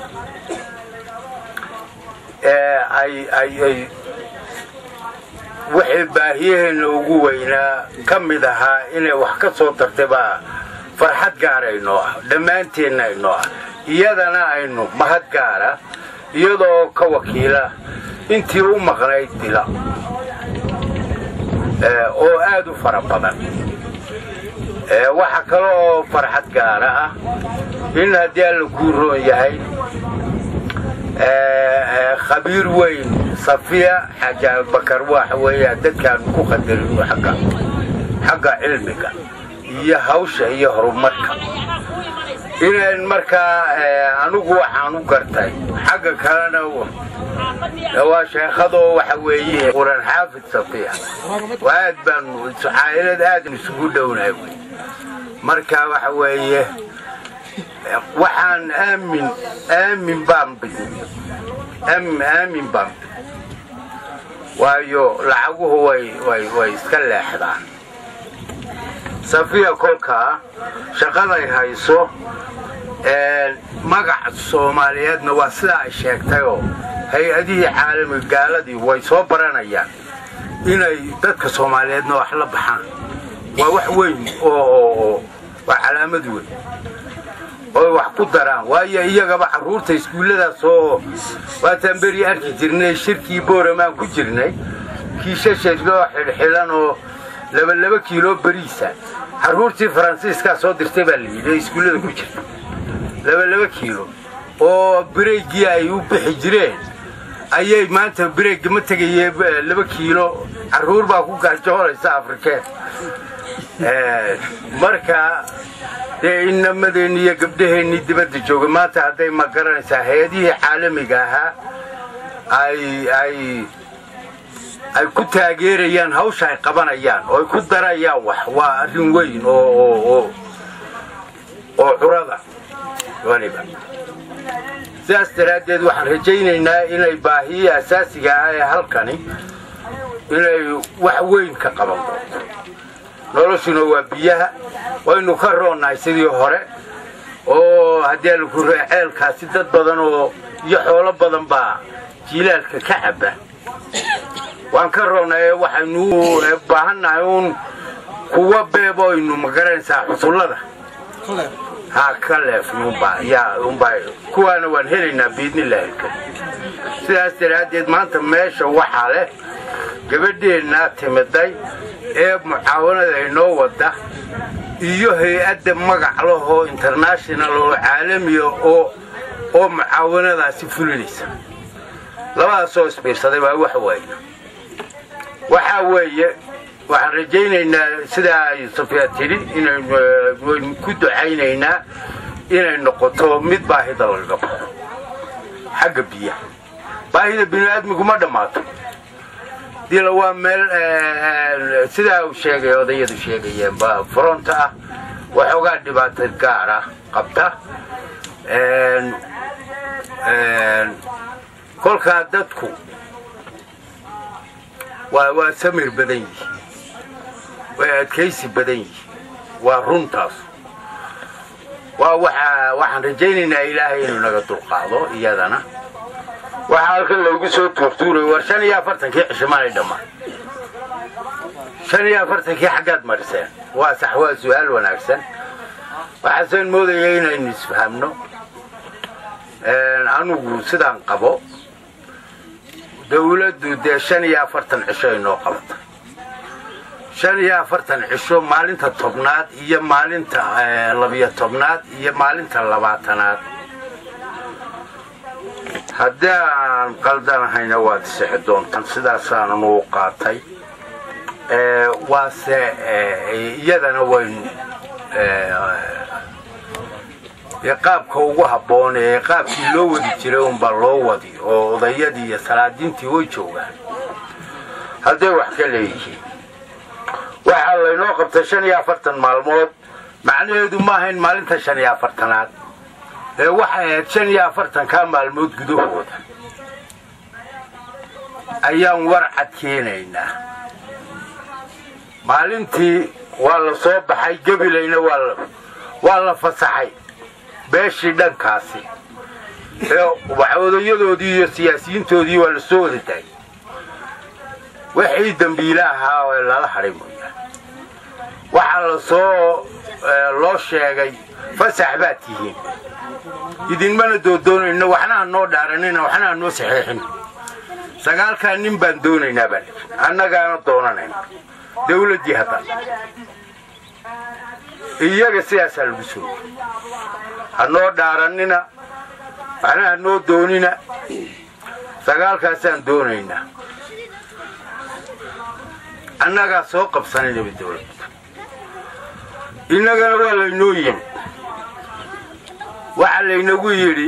S13: ay wixii baahiyaheenna ugu weynaa ka mid ahaa inay wax ka soo tartay baa farxad gaara inoo ah dhammaanteenna inoo ah iyadana aynu mahad gaara iyadoo ka wakiila intii u maqnayd dila oo aad u fara badan waxa kale oo farxad gaara ah in haddii alla kuu roon yahay khabiir weyn safiya xaaji abubakar waxa weeya dadkaanu ku qadarino agga xagga cilmiga iyo hawsha iyo horumarka inayn markaa anigu waxaan u gartay xagga kalena waa sheekhadoo waxa weeye quran xaafid safiya aad baanu caa'ilad aadn isugu dhownahay wy marka waxa weeye waxaan aamin aamin baan bidin aamin baan bidin waayo lacaguhu way way way iska leexdaan safiya kolkaa shaqaday hayso magac soomaaliyeedna waa sidaa ay sheegtayoo hay-adihii caalamiga gaaladii way soo baranayaan inay dadka soomaaliyeedna wax la baxaan waa wax weyn oo waa calaamad weyn oy wax ku daraan waayo iyagaba carruurta iskuulladaas oo waataan beri arki jirnay shirkii booramaan ku jirnay kiishashadoo xidhxidhan oo labalaba kiilo beriisa carruurtii faransiiskaa soo dirtay baa layidhi ee iskuullada ku jirta labalaba kiilo oo bireygii ay u bixi jireen ayay maanta bireegga ma tegayee laba kiilo carruur baa ku gaajoonaysa afrikeen marka dee inamadeenni iyo gabdhaheennii dibadda jooga maanta hadday ma garanaysaa hay-adihii caalamiga ahaa ay ay ay ku taageerayaan hawsha ay qabanayaan oo ay ku darayaan wax waa arrin weyn oo oo curada waliba sidaas daraaddeed waxaan rajaynaynaa inay baahiyii asaasiga ah ee halkani inay wax weyn ka qaban doonto noloshuna waa biyaha waynu ka roonnahay sidii hore oo haddii alaku ree ceelkaasi dad badan oo iyo xoolo badan baa jiilaalka ka cabba waan ka roonnahay waxaynu baahannahay uun kuwa beebo aynu magaranaysaa xusullada ha ka leefnunbaa yaa unbaa kuwaana waan helaynaa biidnillaahi alkarim sidaas daraaddeed maanta meesha waxaa leh gabadheennaa timiday ee mucaawanada inoo wadda iyo hay-adda magac lahoo international oo caalamiya oo oo mucaawanadaasi fulinaysa labadaasoo isbiirsaday baa wax weeye waxaa weeye waxaan rajaynaynaa sidaa ay safiya tidhi inaynu ku ducaynaynaa inay noqoto mid baahida lagaga baxo xagga biyaha baahida bini'aadmigu ma dhammaato dila waa meel sidaa uu sheegay odayadu sheegayeen ba fronta ah waxoogaa dhibaato gaar ah qabta kolkaa dadku waa waa samir badan yihi way adkaysi badan yihi waa runtaas waa waxa waxaan rajaynaynaa ilaahay inuu naga dulqaado iyadana waxaa halkan loogu soo tuurtuuray war shan iyo afartankii cishimaanay dhammaan shan iyo afartankii xaggaad mariseen waa sax waa su-aal wanaagsan waxaaseen moodaya inaynu isfahamno anugu sidaan qabo dawladdu dee shan iyo afartan cisho inoo qabata shan iyo afartan cisho maalinta tobnaad iyo maalinta labiyo tobnaad iyo maalinta labaatanaad haddii aan qaldanahayna waad isixi doontaan sidaasaanan uu qaatay waase iyadana waynu ee qaabka ugu habboon ee qaabkii loo wadi jiray unbaa loo wadi oo odayadii iyo salaadiintii way joogaan hadday wax ka leeyihiin waxaa laynoo qabtay shan iyo afartan maalmood macnaheedu ma ahayn maalinta shan iyo afartanaad ee waxay ahayd shan iyo afartankaa maalmood gudahooda ayaan warcad keenaynaa maalintii waa la soo baxay gabilayna waa la fasaxay beeshii dhankaasi ee odayadoodii iyo siyaasiyiintoodii waa la soo wada daayay wixii dembiile ahaa oo lala hadhay mooyaan waxaa la soo loo sheegay fasax baad tihiin idinmana doodoonayno waxna ha noo dhaaranina waxna ha noo saxeexin sagaalkaa nin baan doonaynaa baa lii annagaana doonanayna dawladdii haddan iyaga sidaasaa lagu soo ha noo dhaaranina waxna ha noo doonina sagaalkaasaan doonaynaa annagaa soo qabsanaynaba dawladda innagana waa laynoo yimi waxaa laynagu yidhi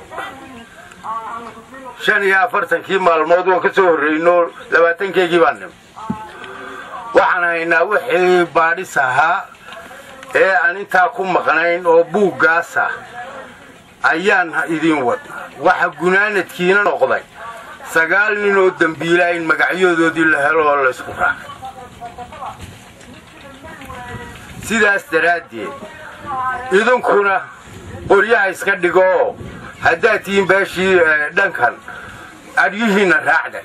S13: shan iyo afartankii maalmood waan ka soo horrayno labaatankeygii baan nimi waxaan haynaa wixii baadhis ahaa ee aan intaa ku maqnayn oo buuggaasa ayaan idiin wadnaa waxa gunaanadkiina noqday sagaal nin oo dembiilaa in magacyadoodii la helo oo laysku raacay sidaas daraaddeed idinkuna qoryaha iska dhigo oo haddaad tihiin beeshii dhankan adyihiinna raacda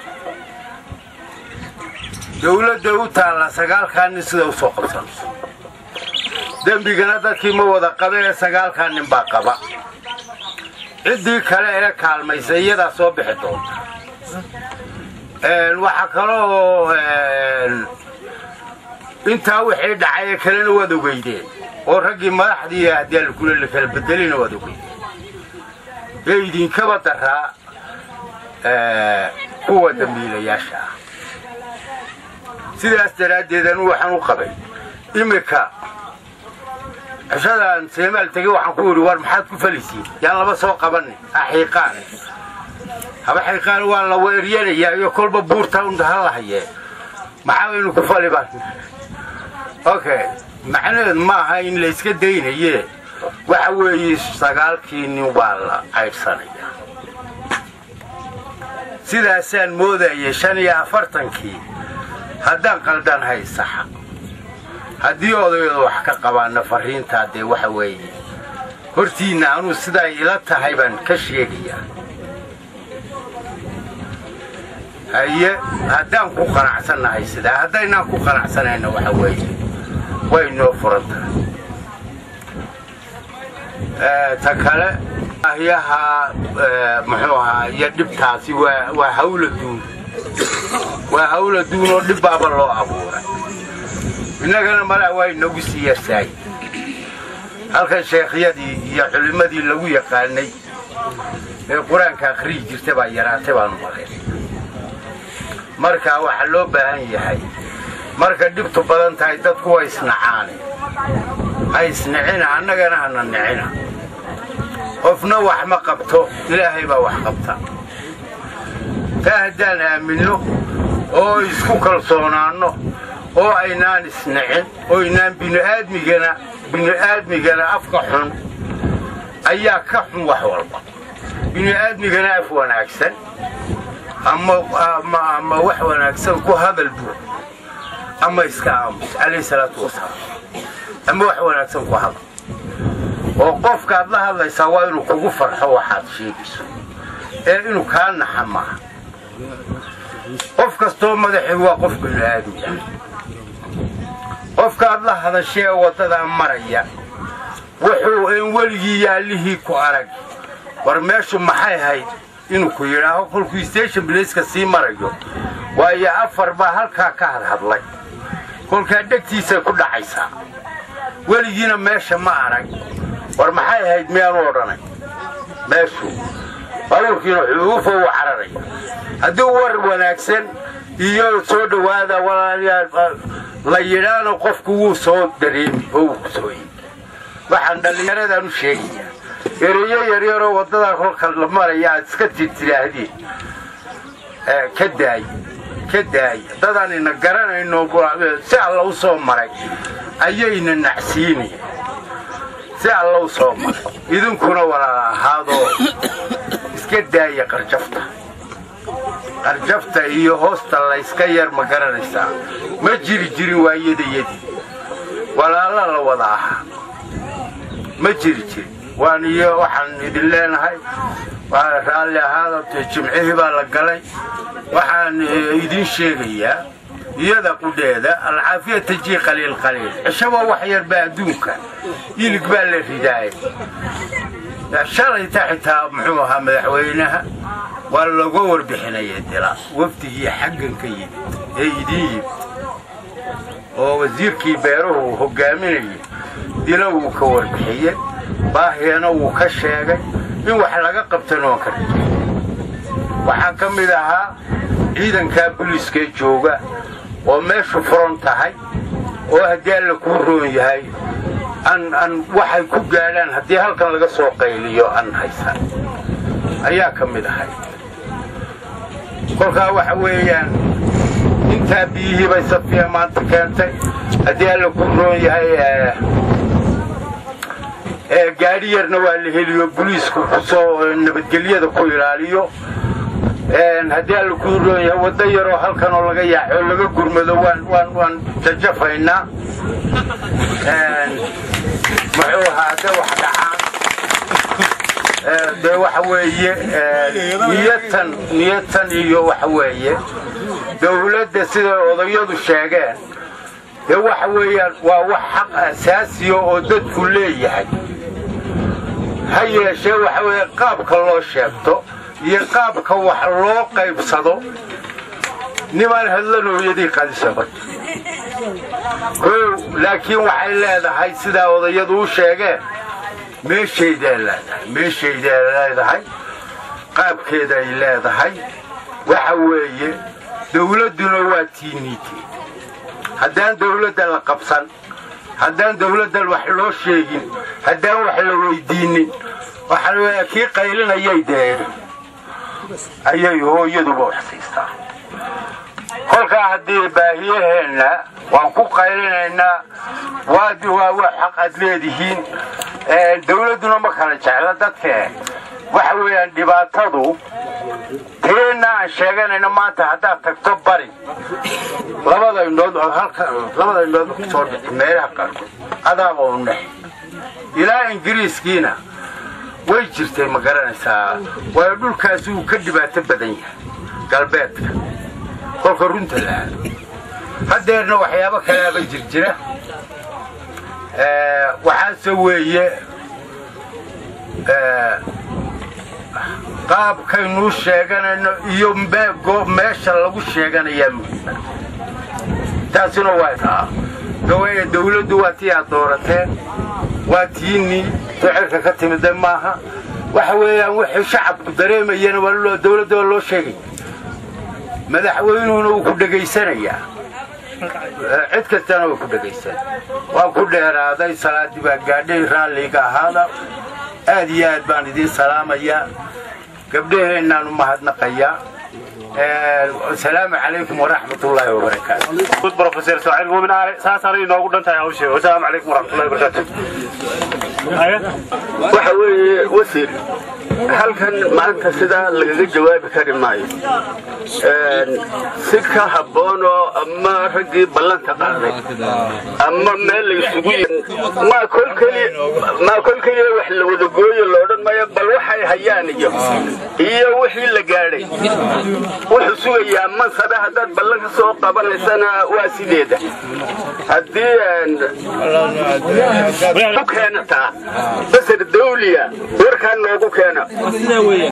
S13: dawladda u taalla sagaalkaa nin sida u soo qabsanayso dembigana dadkii ma wada qabe ee sagaalkaa nin baa qaba ciddii kale ee kaalmaysa iyadaa soo bixi doonta waxaa kaloo intaa wixii dhacay ee kalena waad ogeydeen oo raggii madaxdii haddii alkule la kala bedelina waad ogeydeen ee idinkaba daraa kuwa dambiilayaasha ah sidaas daraaddeed anu waxaan u qabay iminka cishadaan seemaal tegey waxaan ku yidhi war maxaad ku falaysiin yaan laba soo qabanin axiiqaan haba xiiqaan waa la weeryanayaa iyo kolba buurta unda ha lahayee maxaa waynu ku fali baan okay macnaheed ma aha in la iska daynaye waxa weeye sagaalkii nin waa la caydhsanaya sidaasaan moodayay shan iyo afartankii haddaan qaldan haysaxa haddii odayooda wax ka qabaana fariintaa dee waxa weeye hortiinna anuu sidaa ila tahay baan ka sheegayaa haye haddaan ku qanacsannahay sidaa haddaynaan ku qanacsanayna waxa weeye way noo furan tahay ta kale ahyaha muxuu ahaa iyo dhibtaasi waa waa hawla duun waa hawla duun oo dhibbaaba loo abuuray innagana malaa waa inagu sii yarsaay halkan sheekhyadii iyo culimmadii lagu yaqaanay ee qur-aanka akhriyi jirta baa yaraatay baanu maqeen marka waxaa loo baahan yahay marka dhibtu badan tahay dadku waa isnacaane ha isnicina annagana hana nicina qofna wax ma qabto ilaahay baa wax qabta taa haddaan aaminno oo isku kalsoonaanno oo aynaan isnicin oo aynaan bini'aadmigana bini'aadmigana afka xun ayaa ka xun wax walba bini'aadmigana af wanaagsan ama wax wanaagsan ku hadal buu ama iska aamus calayhi salaatu wasalaam ama wax wanaagsan ku hadal oo qofkaad la hadlaysaa waa inuu kugu farxo waxaad sheegayso ee inuu kaa naxa maaha qof kastoo madaxi waa qof bini'aadmiya qofkaad la hadashee waddadaa maraya wuxuu in weligii yaallihii ku arag war meeshu maxay hayd inuu ku yidhaaho kolkuu station blaceka sii marayo waayo afar baa halkaa ka hadhadlay kolkaa dhegtiisay ku dhacaysaa weligiina meesha ma arag war maxay ahayd miyaanu odhanay meeshu baabuurkiina xuuufa uu cararaya haddii war wanaagsan iyo soo dhowaada walaalayaal la yidhaana qofku wuu soo dareemi oo wuu ku soo yimi waxaan dhallinyaradan u sheegayaa ereyo yaryaroo waddadaa kolka la maraya aad iska tirtiraahdeen ka daaya ka daaya dadaan ina garanayno si alla u soo maray ayayna nacsiinaya si alla u soo maray idinkuna walaala ahaadoo iska daaya qarjafta qarjafta iyo hoosta layska yar ma garanaysaa ma jiri jirin waayadayadii walaala la wada ahaa ma jiri jirin waan iyo waxaan idin leenahay waa raalli ahaada jimcihii baa la galay waxaan idin sheegayaa iyada qudheeda alcaafiya tajii qaliil qaliil cishaba wax yarba adduunka ilig baa la ridaaya shalayta xitaa muxuu ahaa madaxweynaha waa looga warbixinaya dila wafdigii xaggan ka yimid ee idin yimid oo wasiirkii beeruhu hogaaminayay dila wuu ka warbixiyey baahiyana wuu ka sheegay in wax laga qabtana waan ka rajay waxaa ka mid ahaa ciidankaa buliiskee jooga oo meeshu furan tahay oo haddii alla kuu roon yahay an an waxay ku gaadhaan haddii halkan laga soo qayliyo an haysan ayaa ka mid ahay kolkaa waxa weeyaan intaa biyihii bay safiya maanta keentay haddii alla kuu roon yahay gaadhi yarna waa la heliyo buliisku kusoo nabadgelyada ku ilaaliyo haddii alla kuu roon yahay waddo yaroo halkan oo laga yaaxo oo laga gurmado waan waan waan jajafaynaa muxuu ahaa hadday wax dhacaan dee waxa weeye niyatan niyatan iyo waxa weeye dawladda siday odayadu sheegeen dee waxa weeyaan waa wax xaq asaasiya oo dadku leeyahay ha yeeshee waxa weeye qaabka loo sheegto iyo qaabka wax loo qaybsado nimaan hadlanooyadii qadisaba kow laakiin waxay leedahay sidaa odayadu u sheegeen meeshayday leedahay meeshayday leedahay qaabkeeday leedahay waxa weeye dawladduna waa tiiniite haddaan dawladda la qabsan haddaan dawladdan wax loo sheegin haddaan wax la weydiinin waxaa weeya kii qaylinayay dee ayay hooyaduba wax siistaa kolkaa haddii baahiyaheenna waan ku qaylinaynaa waad waa wax xaq aad leedihiin dawladduna ma kala jecla dadkee waxa weeyaan dhibaatadu teenna aan sheeganayna maanta haddaad tagto bari labada indhood halka labada indhood kusoo dhigta meelaha qaarkood adaaba u nex ilaa ingiriiskiina way jirtay ma garanaysaa waayo dhulkaasi uu ka dhibaato badan yahay galbeedka kolka runta la aado haddeerna waxyaabo kalaaba jir jira waxaase weeye qaabkaynuu sheeganayno iyo meesha lagu sheeganayaa muhiima taasina waa taa gawaaya dawladdu waa tii aad doorateen waa tiinii ducerka ka timida maaha waxa weeyaan wixii shacabku dareemayana waa dawladda waa loo sheegaya madaxweynuhuna wuu ku dhegaysanayaa cid kastana waa ku dhegaysan waan ku dheeraaday salaadii baa gaadhay raalliga ahaada aad iyo aad baan idiin salaamayaa gabdhaheennaan u mahadnaqayaa asalaamu calaykum waraxmat ullaahi wabarakaatu
S8: professor saacid muumin aale saasaan inoogu dhan tahay hawshee wasalaamu calaykum waraxmatullahi wabarakaatu
S4: waxa weeye wasiir halkan maanta sidaa lagaga jawaabi kari maayo si ka habboon oo ama raggii ballanta qaaday ama meel la isugu maa kol keliya maa kol keliya wax la wada gooyo loodhan maayo bal waxay hayaan iyo iyo wixii la gaadhay wuxuu sugayaa mansabe haddaad ballan ka soo qabanaysana waa sideeda haddii ku keenataa basar dawliya warkaan noogu keena